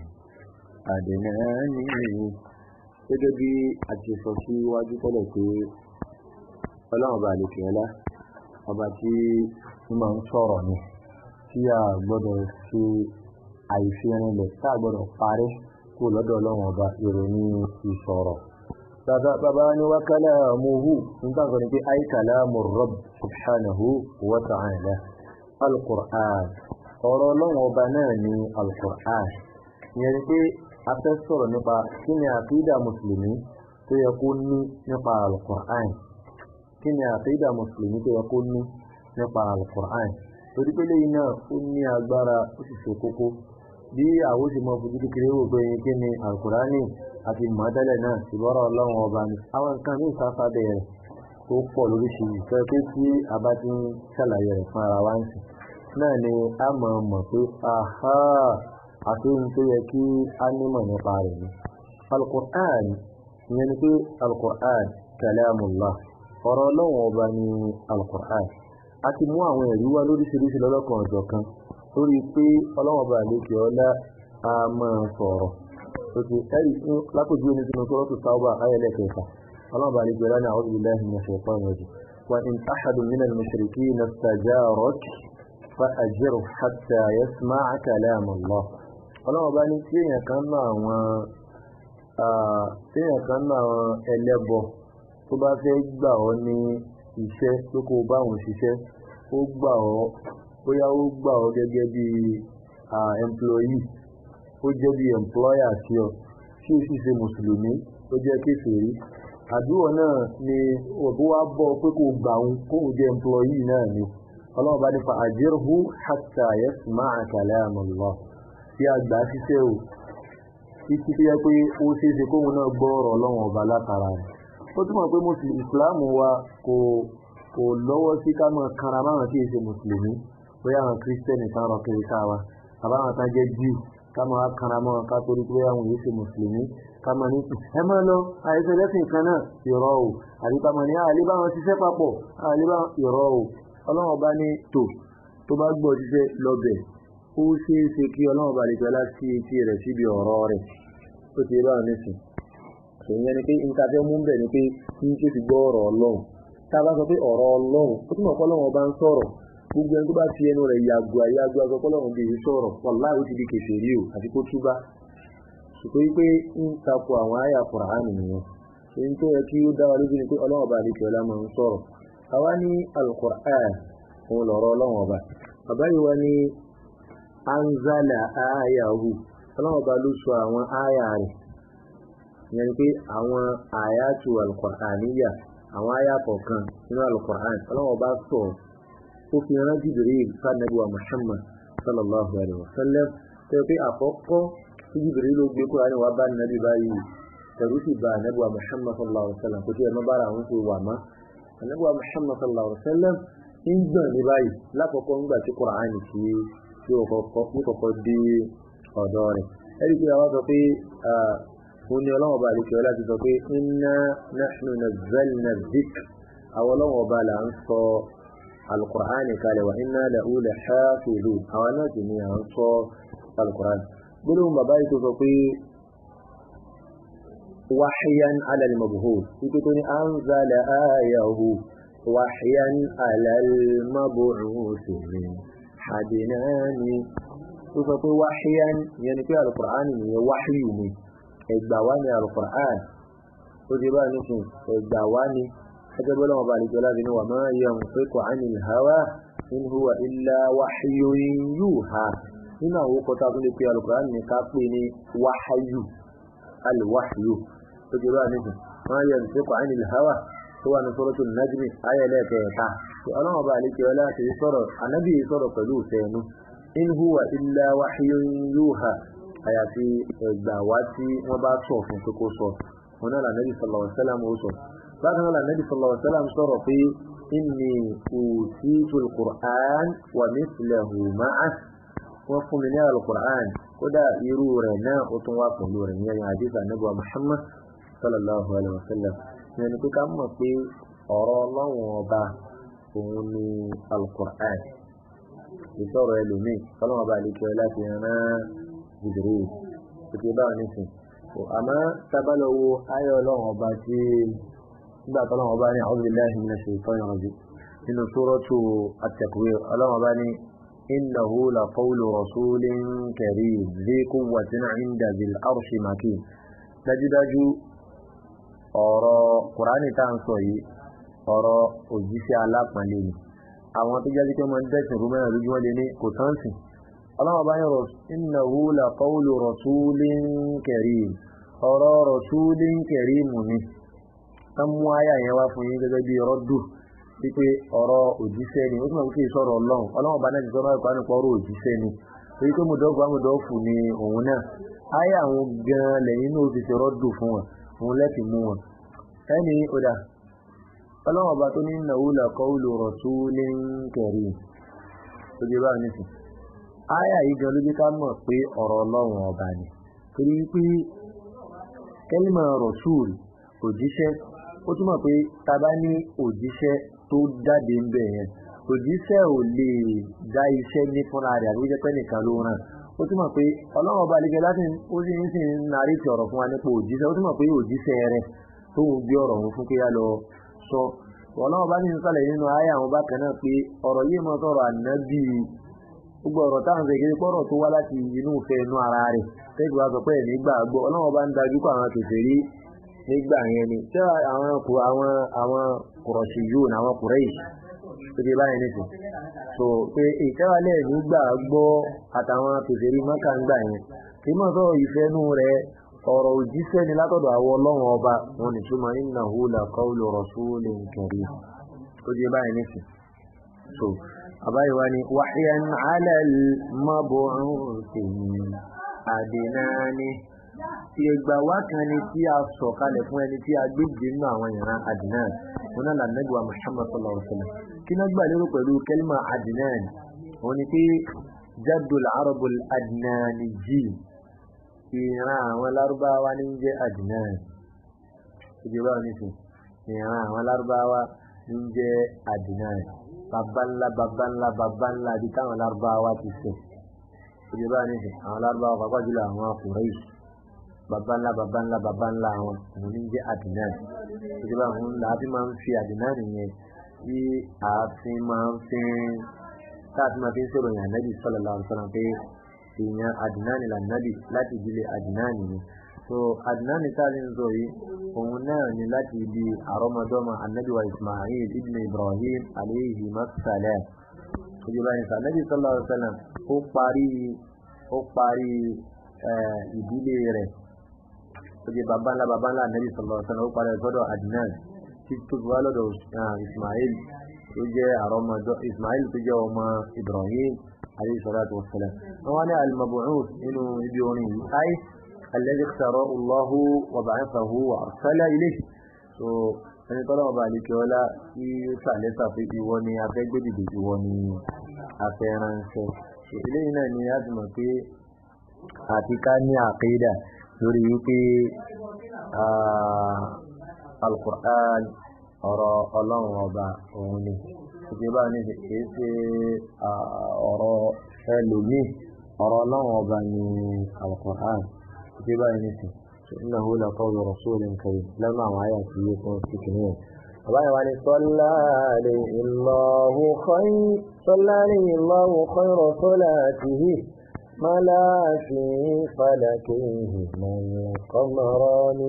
S1: أدناني gẹ́gẹ́ bí a ti sọ sí iwájú tẹ́lẹ̀ pé ọlọ́run bá lè kẹ́lá ọba tí ó máa ń sọ̀rọ̀ ni tí a gbọ́dọ̀ ṣe àìfirinlẹ̀ tá a gbọ́dọ̀ parí kó lọ́dọ̀ ọlọ́run ọba ìròyìn ìsọ̀rọ̀. bàbá ni wa kalamuhu nígbà kan ní pé ay kalamu rabb subhanahu wa ta'ala al-Qur'an ọ̀rọ̀ ọlọ́run ọba náà ni al-Qur'an ìyẹn ni pé a fẹ́ sọ̀rọ̀ nípa kí ni àkídà mùsùlùmí tó yẹ kó ní nípa al-Qur'an kí ni àkídà mùsùlùmí tó yẹ kó ní nípa al-Qur'an torí pé lẹ́yìn náà ó ní agbára ó sì ṣe kókó bí àwọn ó sì mọ fojú kékeré wò pé kí ni al-Qur'ani àti mọ̀ọ́dẹ́lẹ̀ náà sì bọ́rọ̀ ọlọ́run ọba ni àwọn nǹkan ní ìsáfà bẹ̀rẹ̀ tó pọ̀ lóríṣiríṣi fẹ́ pé tí a bá ti ń ṣàlàyé rẹ̀ fún ara wa ń sìn náà ni a mọ̀ mọ̀ pé aha àti ohun tó yẹ kí a nímọ̀ nípa rẹ̀ ni. Al-Qur'an ìyẹn ni pé Al-Qur'an kalamullah ọ̀rọ̀ ọlọ́run ọba ni Al-Qur'an a ti mú àwọn ẹ̀rí wá lóríṣiríṣi lọ́lọ́kan ọ̀jọ̀ kan lórí pé ọlọ́run ọba àlejò ọlá a máa sọ̀rọ̀ òkè ẹ̀rí fún lápòjú omi sínú sọ́rọ́tù Tawba ayẹlẹ̀ kẹfà ọlọ́run ọba àlejò ọlá ní a'udhu billahi minash shaitanir rajim wa in ahadun minal mushrikina istajaraka fa'ajirhu hatta yasma'a kalam Allah ọlọ́run bá ní tí èèyàn kan náà àwọn tí èèyàn kan náà àwọn ẹlẹ́bọ tó bá fẹ́ gbà ọ́ ní iṣẹ́ tó kó bá òun ṣiṣẹ́ ó gbà ọ́ bóyá ó gbà ọ́ gẹ́gẹ́ bí employee ó jẹ́ bí employer sí ọ tí ó sì ṣe mùsùlùmí ó jẹ́ kéfèrí àdúrà náà ni òbí wá bọ́ pé kò gbà òun kóun jẹ́ employee náà ni ọlọ́run bá ní fa àjẹrù hatta yasma'a kalam Allah tí a gbà ṣiṣẹ́ o títí tó yẹ pé ó ṣeé ṣe kóhun náà gbọ́ ọ̀rọ̀ ọlọ́run ọba látara rẹ̀ ó túmọ̀ pé mùsùlùmí ìsìláàmù wa kò kò lọ́wọ́ sí ká mọ̀ kanra máwọn tí èsè mùsùlùmí bóyá àwọn kírísítẹ́nì kan rọ kiri ká wa àbáwọn kan jẹ́ jíù ká mọ̀ kanra mọ́ ká torí pé àwọn èsè mùsùlùmí kàmà ní ẹ máa lọ àìsàn lẹ́sìn kan náà ìrọ̀ o àbí kàmà ní àlè bá wọn ṣiṣẹ́ papọ̀ àlè bá ìrọ̀ o ọlọ́run ọba ní tò tó bá gbọ́ ṣiṣẹ́ lọ́bẹ̀ ó ṣeé ṣe kí ọlọ́run ọba lè jọ láti etí rẹ̀ síbi ọ̀rọ̀ rẹ̀ tó ti bá wọn nísìn ìyẹn ni pé nǹkan fẹ́ mú bẹ̀ ni pé ní ṣe ti gbọ́ ọ̀rọ̀ ọlọ́run tá a bá sọ pé ọ̀rọ̀ ọlọ́run ó túmọ̀ pé ọlọ́run ọba ń sọ̀rọ̀ gbogbo ẹni tó bá fi ẹnu rẹ̀ yàgò àyàgò aṣọ pé ọlọ́run bèèrè sọ̀rọ̀ wàláhì ó ti di kèfèrí o àti kó túbá ṣùgbọ́n wípé ń takò àwọn àyà Kùránì nìyẹn èyí tó yẹ kí ó dá wa lójú ni pé ọlọ́run ọba àdìkẹ́ ọlá máa ń sọ̀rọ̀ àwa ní Al-Qur'an òun lọ̀rọ̀ ọlọ́run ọba bàbá yìí wá ní anzala ayahu ọlọ́run ọba ló sọ àwọn àyà rẹ̀ ìyẹn ni pé àwọn àyàtù Al-Qur'aniyya àwọn àyà kọ̀ọ̀kan nínú Al-Qur'an ọlọ́run ọba sọ ó fi rán Jibril sanabuwa Muhammad sallallahu alayhi wa sallam tẹ́ pé àkọ́kọ́ tí Jibril ló gbé Kùránì wá bá nàbí báyìí tẹ̀rù sì bá anabuwa Muhammad sallallahu alayhi wa sallam kò tí ẹ̀ má bára àwọn ṣe wà má anabuwa Muhammad sallallahu alayhi wa sallam ń gbọ̀n ní báyìí lákọ̀ọ́kọ́ ńgbà tí Kùránì tí tí ó kọ́kọ́ dé ọ̀dọ́ rẹ̀ ẹ̀rí pé àwọn sọ pé òun ni ọlọ́wọ́ bá àlejò láti sọ pé inna nahnu nazzalna dhikr àwọn ọlọ́wọ́ bá là ń sọ alukur'ani kalẹ̀ wa inna lahu lahafizun àwọn náà sì ni à ń sọ alukur'ani gbólóhùn bàbá yìí tó sọ pé wáhíyán alàlmàbùhùr wípé tó ní anzala ayahu wáhíyán alàlmàbùhùr sí ni hadinani tó sọ pé wáhíyán yẹn ni pé alukur'ani ni yẹ wáhíyù ni ẹgbà wá ní alukur'an ó ti bá nìkan ẹgbà wá ní ẹgbẹ́ bọ́lá wọn bá lè jọ láti ní wà máa yẹ ń fẹ́ kọ́ àní ìhàwá in huwa illa wáhíyóyin yuha nínú àwọn orúkọ tá a tún lè pe alukur'an ní ká pè ní wáhayù alwáhayù ó ti bá nìkan máa yẹ ń fẹ́ kọ́ àní ìhàwá tó wà ní sọ́rọ́tò najmi ayẹlẹ́ kẹta ọlọ́wọ́n bá lè jọ láti sọ̀rọ̀ anábì sọ̀rọ̀ pẹ̀lú ìfẹ́nu in huwa illa wáhíyóyin yuha àyàfi ẹgbà wá tí wọ́n bá sọ fún pé kó sọ wọn náà lànàbì sallallahu alaihi wasallam ó sọ bákan náà lànàbì sallallahu alaihi wasallam sọ̀rọ̀ pé inni utitul qur'an wa mithlahu ma'ah wọ́n fún mi ní alukur'an kódà irú rẹ̀ náà ó tún wá pẹ̀lú rẹ̀ yẹn àdìs ànábì wa muhammad sallallahu alaihi wasallam yẹn ni pé ká mọ̀ pé ọ̀rọ̀ ọlọ́run ọba òun ni alukur'an ìsọ̀rọ̀ ẹlòmíì ọlọ́run ọba àlekẹ́ láti rán jibril tètè báwọn nísìn àmọ́ tábàlọ́wọ́ ayọ̀ ọlọ́run ọba tí nígbà tó ọlọ́run ọba ní a'udhu billahi minash shaitanir rajim nínú suratu at-takwir ọlọ́run ọba ní innahu la qawlu rasulin karim dhi quwwatin 'inda dhil arshi makin dájúdájú ọ̀rọ̀ kùránì tá à ń sọ yìí ọ̀rọ̀ òjíṣẹ́ alápọ̀nlé ni àwọn tó jáde pé wọ́n ń dẹ́sìn rúmẹ́rìn lójú wọn lé ní kò tán sìn ọlọ́wọ́ bá yẹn innahu la qawlu rasulin karim ọ̀rọ̀ rasulin karim ni tán mú àyà yẹn wá fún yín gẹ́gẹ́ bí rọ́dù wípé ọ̀rọ̀ òjíṣẹ́ ni ó túnmọ̀ wípé ìsọ̀rọ̀ ọlọ́run ọlọ́wọ́ bá náà ti sọ́nà ìpanu pọ̀ ọ̀rọ̀ òjíṣẹ́ ni èyí tó mùdọ́gba mùdọ́fù ni òun náà àyà àwọn gan lẹ́yìn náà ti ṣe rọ́dù fún wọn òun lẹ́tì mú wọn ẹni ọ̀dà ọlọ́wọ́ bá tó ní innahu la qawlu rasulin karim tó jẹ́ báyìí nísìn Aya yìí gan ló jẹ́ ká mọ̀ pé ọ̀rọ̀ ọlọ́run ọba ni. Torí pé kẹ́límà rọ̀ṣúùlù òjíṣẹ́ ó túmọ̀ pé ta bá ní òjíṣẹ́ tó jáde ń bẹ̀ yẹn. Òjíṣẹ́ ò lè dá iṣẹ́ ní fúnra rẹ̀ àbí jẹ́ pé nìkan ló ràn. Ó túmọ̀ pé ọlọ́run ọba àlejò láti ó sì ń sì ń narí ti ọ̀rọ̀ fún wa nípa òjíṣẹ́. Ó túmọ̀ pé òjíṣẹ́ rẹ̀ tó ń gbé ọ̀rọ̀ òun fún pé yá lọ sọ. Ọlọ́run ọba ní sálẹ̀ nínú ayé àwọn bákan náà pé ọ̀rọ̀ yìí mọ́ sọ̀rọ̀ ànábì gbogbo ọ̀rọ̀ táwọn ṣe kiri pọ́rọ̀ tó wá láti inú ìfẹ́ inú ara rẹ̀ tẹ́jú wa sọ pé ẹ̀ nígbà gbọ́ ọlọ́wọ́ bá ń dájú kó àwọn kèfè rí nígbà yẹn ni tí àwọn àwọn àwọn kùrọ̀ṣì yóò ní àwọn kùrẹ́yì tó ti báyìí nìsín so pé ìtẹ́wálẹ̀ nígbà gbọ́ àtàwọn kèfè rí mọ́kà ń gbà yẹn kì í mọ̀ sọ ìfẹ́ inú rẹ̀ ọ̀rọ̀ òjíṣẹ́ ni látọ̀dọ̀ àwọn ọlọ́run ọba wọn ni túmọ̀ innahu la qawlu rasulin karim tó ti báyìí nìsín so àbáyé wa ni wahyan ala al-mab'uthi adinani tí ẹgbà wá kan ni tí a sọ kalẹ̀ fún ẹni tí a gbé jì nínú àwọn ìran adinan wọn náà lànàbí wa muhammad sallallahu alaihi wa sallam kí náà gbà lérò pẹ̀lú kẹlímà adinan wọn ni pé jaddul arabul adinani jì
S2: ìran àwọn lárúbáwá ní jẹ́ adnan ìjọba oníṣẹ́ ìran àwọn lárúbáwá ní jẹ́ adnan babanla babanla babanla bí táwọn lárúbáwá ti sẹ̀ ìjọba oníṣẹ́ àwọn lárúbáwá pàápàá jùlọ àwọn Quraysh babanla babanla babanla àwọn òun ní jẹ́ adnan ìjọba òun làá fi máa ń fi adnan nìyẹn tí ààfin máa ń fi táàfin máa fi ń sọ̀rọ̀ yàn nábì sallallahu alaihi wasallam pé èèyàn adnan lànàbì láti ìdílé adnan ni so adnan táàfin ń sọ yìí òun náà ni láti ibi àrọ́mọdọ́mọ anabi wa ismail ibn ibrahim alayhi masalam ìjọba ìsà anabi sallallahu alaihi wasallam ó parí ó parí ìdílé rẹ̀ ó jẹ́ baba ńlá baba ńlá anabi sallallahu alaihi wasallam ó parí ẹ̀sọ́dọ̀ adnan tí tó fi wá lọ́dọ̀ ismail tó jẹ́ àrọ́mọdọ́ ismail tó jẹ́ ọmọ ibrahim alayhi salatu wassalam wọ́n wá ní al-mab'uth nínú ibi orin yìí ayé الذي اختاره الله وبعثه وأرسل إليه so ẹni tọ́lá ọba àlekè ọlá tí ó ṣàlẹ́sà pé ìwọ ni afẹ́gbẹ́dìdì ìwọ ni afẹ́ránṣẹ́ so eléyìí náà ni a ti mọ̀ pé àti ká ní àkéèdà lórí wípé alukur'an ọ̀rọ̀ ọlọ́run ọba òun ni ìjọba ní kìí ṣe ọ̀rọ̀ ẹlòmíì ọ̀rọ̀ ọlọ́run ọba ni alukur'an ìjọba ní sìn إنه لقول رسول كريم لما معايا يكون في كنين الله يعني صلى عليه الله خير صلى عليه الله خير صلاته ما لا في فلكه من القمران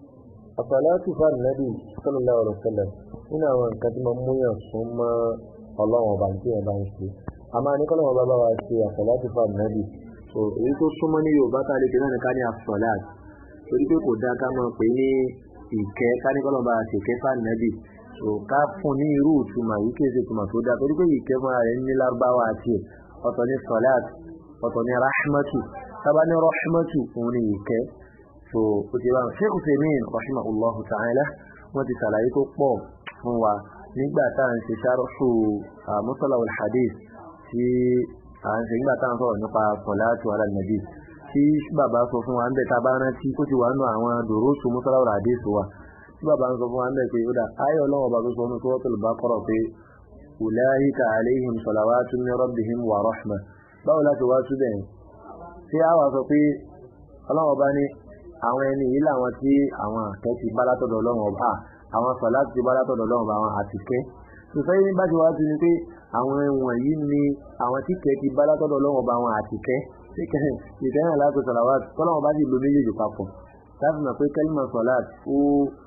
S2: الصلاة فالنبي صلى الله عليه وسلم هنا كتم ميا ثم الله وبعدين يبانشي أما نقول ما بابا واسي الصلاة فالنبي so èyí tó súnmọ́ ní yorùbá tá a lè fi náà ní ká ní asọ́láàt torí pé kò dáa ká máa pè ní ìkẹ́ káníkọ́lọ́ bá ṣèkẹ́ fànàbì so ká fún ní irú ìtumọ̀ yìí kí èsì ìtumọ̀ tó dáa torí pé ìkẹ́ fúnra rẹ̀ ní lárúbáwá àti ọ̀tọ̀ ní sọ́láàt ọ̀tọ̀ ní rahmatu sábà ní rahmatu òun ní ìkẹ́ so ó ti bá wọn sheikh Uthaymeen rahimahullahu ta'ala wọ́n ti ṣàlàyé tó pọ̀ fún wa nígbà tá à ń ṣe sharhu musalah al-hadith tí à ń ṣe nígbà tá à ń sọ̀rọ̀ nípa salatu ala nabi tí bàbá sọ fún wa ń bẹ̀ tá a bá rántí kó ti wà nù àwọn dòrósù musalah al-hadith wa tí bàbá ń sọ fún wa ń bẹ̀ pé ó dà ayọ̀ ọlọ́wọ́ bá tó sọ ní suratul Baqara pé ulaika alayhim salawatun min rabbihim wa rahmah báwo láti wá túbẹ̀ tí a wà sọ pé ọlọ́wọ́ bá ní àwọn ẹni yìí làwọn tí àwọn àkẹ́ ti bá látọ̀dọ̀ ọlọ́run ọba àwọn sọ̀lá ti bá látọ̀dọ̀ ọlọ́run ọba àwọn àtìkẹ́ sọ̀sẹ́yìn ní bájú wá ti ní pé àwọn ẹ̀wọ̀n yìí ni àwọn tí kẹ́ ti bá látọ̀dọ̀ ọlọ́run ọba àwọn àtìkẹ́ ìkẹyìn aláàtò sọ̀làwà tọ́lọ́run bá sì lo méjèèjì papọ̀ láti mọ̀ pé kẹ́límọ̀ sọ̀lá ó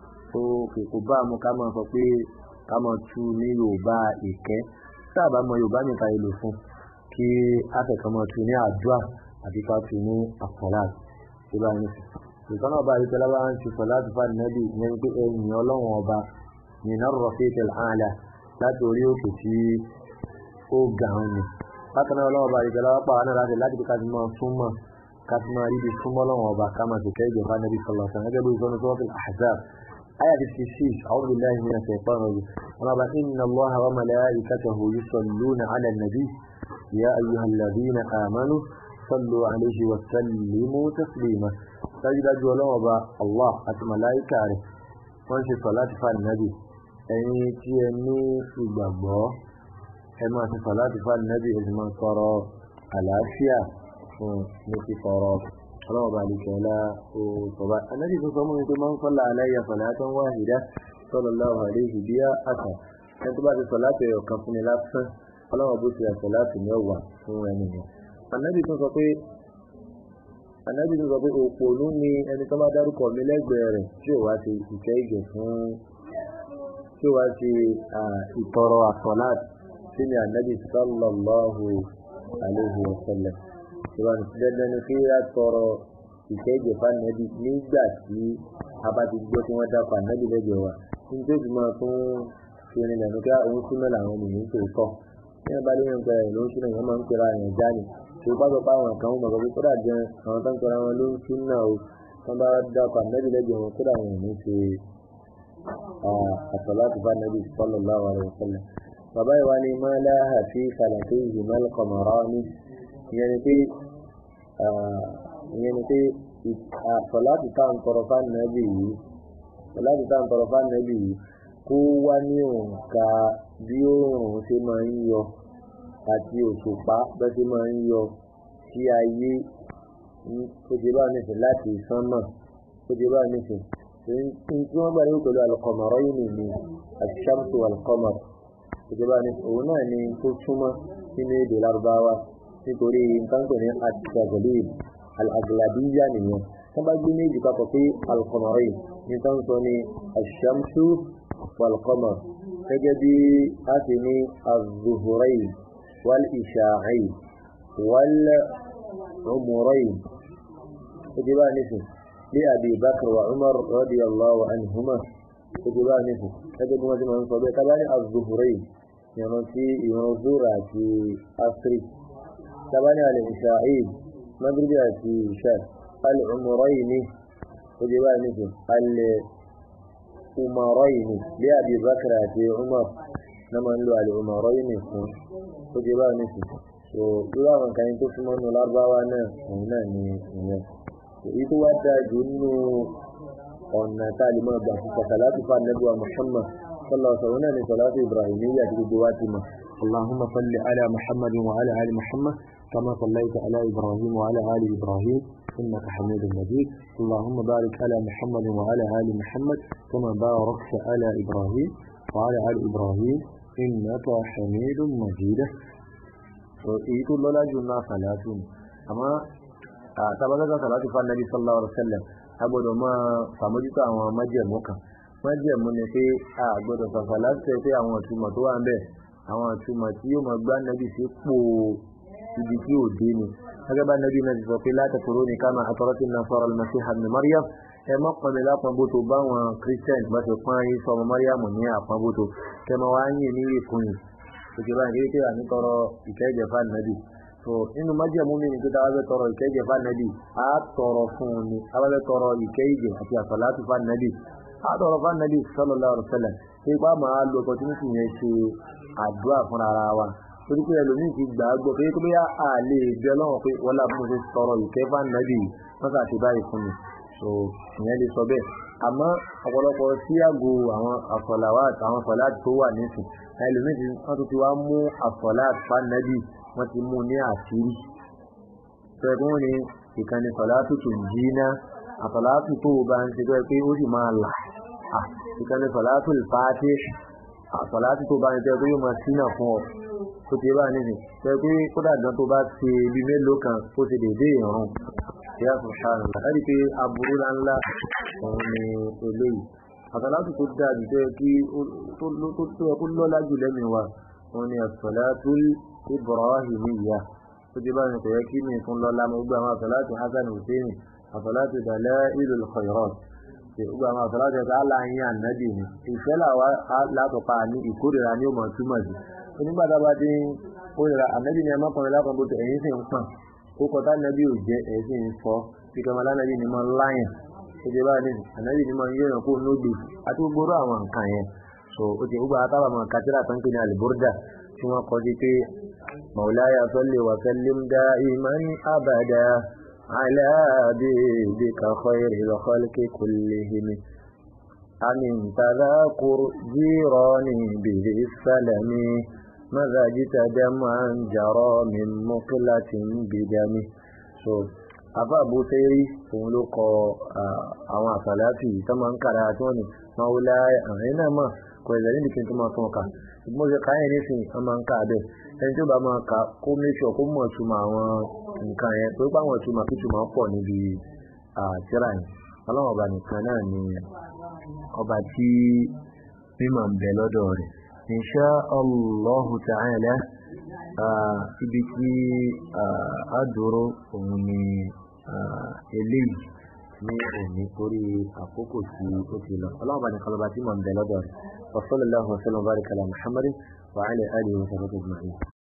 S2: kò bá mu ká máa sọ pé ká máa tu ní yorùbá ìkẹ́ tá a bá mọ yorùbá nìkan èlò fún kí afẹ́kọ̀ọ́ máa tu ní àdúrà àti ká tu ní àsọ̀lá ìbáraẹni ìkan ọba àríkẹ́lá bá ń ti sọ láti fà nẹ́bí yẹn pé ẹ̀yìn ọlọ́run ọba nínú rọ̀fíìtì àlà láti orí òkè tí ó ga ń ni bákan náà ọlọ́run ọba àríkẹ́lá wá pàwọn náà láti láti ká ti máa súnmọ́ ká ti máa rí ibi súnmọ́ ọlọ́run ọba ká máa tẹ̀kẹ́ ìjọba nẹ́bí sọlọ sàn gẹ́gẹ́ bí ìsọ́nù sọ́ọ́tì àhzab آية 56 أعوذ بالله من الشيطان الرجيم رب إن الله وملائكته يصلون على النبي يا أيها الذين آمنوا صلوا عليه وسلموا تسليما dájúdájú ọlọ́wọ́ bá allah àti màláìkà rẹ̀ wọ́n ṣe sọ láti fa nàbì ẹ̀yin tí ẹ ní ìgbàgbọ́ ẹ máa ṣe sọ láti fa nàbì ẹ sì máa tọrọ àlàáfíà fún ní ti tọrọ ọlọ́wọ́ bá àlùkò ọlá ó sọ̀bá anábì tó sọ mú mi pé máa ń sọ́lá aláyà salatan wahida sallallahu alayhi biha àtà ẹni tó bá ti sọ láti ẹ̀yọ̀ kan fún mi lásán ọlọ́wọ́ bó ti ẹ̀sọ̀ láti mẹ́wàá fún ẹni yẹn anábì tó sọ pé ànábì tó sọ pé òpònú ni ẹni tó bá dárúkọ mi lẹ́gbẹ̀ẹ́ rẹ̀ tí ò wá ṣe ìkẹ́ ìgẹ̀ fún tí ò wá ṣe ìtọrọ àsọ̀láàt sí ni ànábì sallallahu alayhi wa sallam ìwà dandan ni kí á tọrọ ìkẹ́ ìgẹ̀ fún ànábì nígbà tí a bá ti gbọ́ tí wọ́n dákọ̀ ànábì lẹ́gbẹ̀ẹ́ wa nítorí tí mo tún fi ní lẹ́nu kí òun súnmọ́ làwọn ènìyàn tó tọ̀ ní abálé yẹn gbẹ̀rẹ̀ ló ń súnmọ́ ìyẹn máa ń pera ẹ̀yàn jáde tó bá sọ pé àwọn kan mọ̀ pé kódà gan àwọn tó ń tọrọ wọn ló ń tún náà o tó bá dákọ̀ ànábì lẹ́gbẹ̀ẹ́ wọn kódà wọn ò ní ṣe àtọ̀láti bá ànábì sallallahu alaihi wasallam. bàbá ìwà ni máa láhà sí kàlàkì ìhìmọ́lẹ̀ kọ̀mọ̀rọ́ ní ìyẹn ni pé ìyẹn ni pé sọláàtì tá à ń tọrọ fánàbì yìí sọláàtì tá à ń tọrọ fánàbì yìí kó wá ní òǹkà bí oòrùn ṣe máa ń yọ àti òṣùpá bẹ́ ṣe máa ń yọ sí ayé ó ti bá nìsín láti sánmà ó ti bá nìsín tí wọ́n gbà ní pẹ̀lú alùkọ̀mọ̀rọ̀ yìí ni àṣàmùtò alùkọ̀mọ̀rọ̀ ó ti bá nìsín òun náà ni tó túmọ̀ sínú èdè lárúbáwá nítorí nǹkan pè ní àtìgbàgbọ́lé alàgbàdíyà nìyẹn wọ́n bá gbé méjì papọ̀ pé alùkọ̀mọ̀rọ̀ yìí ní tó ń sọ ní àṣàmùtò alùkọ̀mọ̀rọ̀ gẹ́gẹ́ bí a ti ní azuhurayi wal isha'ai wal umurayi ó ti bá nìsín لأبي بكر وعمر رضي الله عنهما كتبا نفو كتب ما جمع صبي تباني الظهرين يعني في ينظر في أسري تباني على إشاعيل مغربي في شاء العمرين كتبا نفو الأمرين لأبي بكر في عمر نما نلو على الأمرين كتبا نفو so irú àwọn kan tó súnmọ́ nù lárúbáwá náà òun náà ni ìyẹn èyí tó wá dáa jù nínú ọ̀nà tá a lè máa gbà fún sàkàlátù fún anábíwá muhammad sallallahu alaihi wa sallam ní sàlátù ibrahimiyya àti gbogbo wa ti mọ̀ allahumma salli ala muhammad wa ala ali muhammad kama sallaita ala ibrahim wa ala ali ibrahim innaka hamidun majid allahumma barik ala muhammad wa ala ali muhammad kama barakta ala ibrahim wa ala ali ibrahim innaka hamidun majid èyí tó lọ́lá jù náà sàlátù ni àmọ́ tàbátàtà sàlátù fún anabi sallallahu alaihi wasallam a gbọ́dọ̀ máa sàmójútó àwọn májẹ̀mú kan májẹ̀mú ni pé a gbọ́dọ̀ sàfà láti tẹ̀ pé àwọn ìtumọ̀ tó wà ń bẹ̀ àwọn ìtumọ̀ tí yóò máa gbá anabi sí pò ibi tí ò dé ni gẹ́gẹ́ bá anabi náà ti sọ pé láti kúrò ní kama àtọ́rọ́tì náà sọ̀rọ̀ al-Masih ibn Maryam ẹ má pọn mi lápọn bóto báwọn christian bá ti pọn ayé sọmọ Maryam ní àpọn bóto kẹmọ wá ń yìn ní ìkùnyìn òkè báyìí kí wà ní tọrọ ìkẹ́jẹ̀ fún anabi so nínú májẹ̀mú mi ni pé táwa bẹ tọrọ ìkẹ́jẹ̀ fánàbì á tọrọ fún un ni táwa bẹ tọrọ ìkẹ́jẹ̀ àti àsàlátù fánàbì á tọrọ fánàbì sallallahu alaihi wasallam pé ipá máa lo opportunity yẹn ṣe àdúrà fúnra ara wa torí pé ẹlòmíì ti gbà á gbọ́ pé kí bóyá a lè bẹ lọ́wọ́ pé wọ́n lábẹ́ mo ṣe tọrọ ìkẹ́ fánàbì wọ́n sà ti báyìí fún mi so ìyẹn lè sọ bẹ́ẹ̀ àmọ́ ọ̀pọ̀lọpọ̀ sí àgọ́ àwọn àsọ̀làwà àwọn àsọ̀lá tó wà nísìn ẹlòmíì ti wọ́n tún ti wá mú àsọ̀lá fánàbì wọ́n ti mú ní àṣírí ṣẹ́gun ni ìkànnì sọ̀látù tó jí ná àsọ̀látù tó bá ń ṣe pé ó sì máa là ìkànnì sọ̀látù ìfàtí àsọ̀látù tó bá ń ṣe pé yóò máa sínà fún ọ tó ti bá nìyí ṣe pé kódà gan tó bá ṣe ibi mélòó kan ó ti dèdè ìrún ìyá sùnṣàrùn láti pé aburú ńláńlá òun ni eléyìí àsọ̀látù tó dáa jù tó yẹ kó lọ́lá jù lẹ́mìí wa òun ni àsọ̀látù ibrahimiyya tó ti bá ní kò yẹ kí mi fún lọ́la mo gbé àwọn àsọ̀láàtì hasan hussein àsọ̀láàtì dalailul khairat ṣe gbé àwọn àsọ̀láàtì ẹ̀ka aláàyìn ànábì ni ìfẹ́ làwa látọ̀pa ní ìkórìíra ní òmò túmọ̀ sí onígbà tá a bá ti ń kórìíra ànábì ni ẹ mọ́kànlá lápapọ̀ bó ti ẹ̀yìn sì ń pọ̀n ó kọ tá ànábì ò jẹ́ ẹ̀ sì ń fọ́ bí kọ́mọ lánàbì ni máa ń láyàn tó ti bá ní ànábì ni máa ń yẹ̀yàn kó nógbè àti gbogbo àwọn nǹkan yẹn so ó ti gbogbo àtàwọn kátìrà tó ń pè ní àlùbọ́rdà tí wọ́n kọ sí pé مولاي صل وسلم دائما أبدا على حبيبك خير الخلق كلهم أمن تذاكر جيراني به السلام ماذا جئت دمعا جرى من مقلة بدمه so afa abuseri òun ló kọ àwọn àsàlátì tó máa ń kàrà tí wọn ni maulaya àwọn náà mà kọ ìlẹ̀ níbi kí n tó máa tún ọkà ṣùgbọ́n ṣe káyẹ̀ nísìnyí wọ́n máa ń kà bẹ́ẹ̀ ẹni tó bá máa kà kó méṣọ̀ kó mọ̀ túmọ̀ àwọn nǹkan yẹn tó bá wọn túmọ̀ kí túmọ̀ pọ̀ níbi àtìrà yẹn ọlọ́run ọba nìkan náà ni ọba tí mímọ̀ ń bẹ lọ́dọ̀ rẹ̀ insha Allahu ta'ala ibi tí a dúró òun ni eléyìí ní òní torí àkókò tí ó ti lọ ọlọ́run ọba nìkan lọ́ba tí mọ̀ ń bẹ lọ́dọ̀ rẹ̀ wa sallallahu wa sallam wa baraka ala Muhammadin wa ala alihi wa sahbihi ajma'in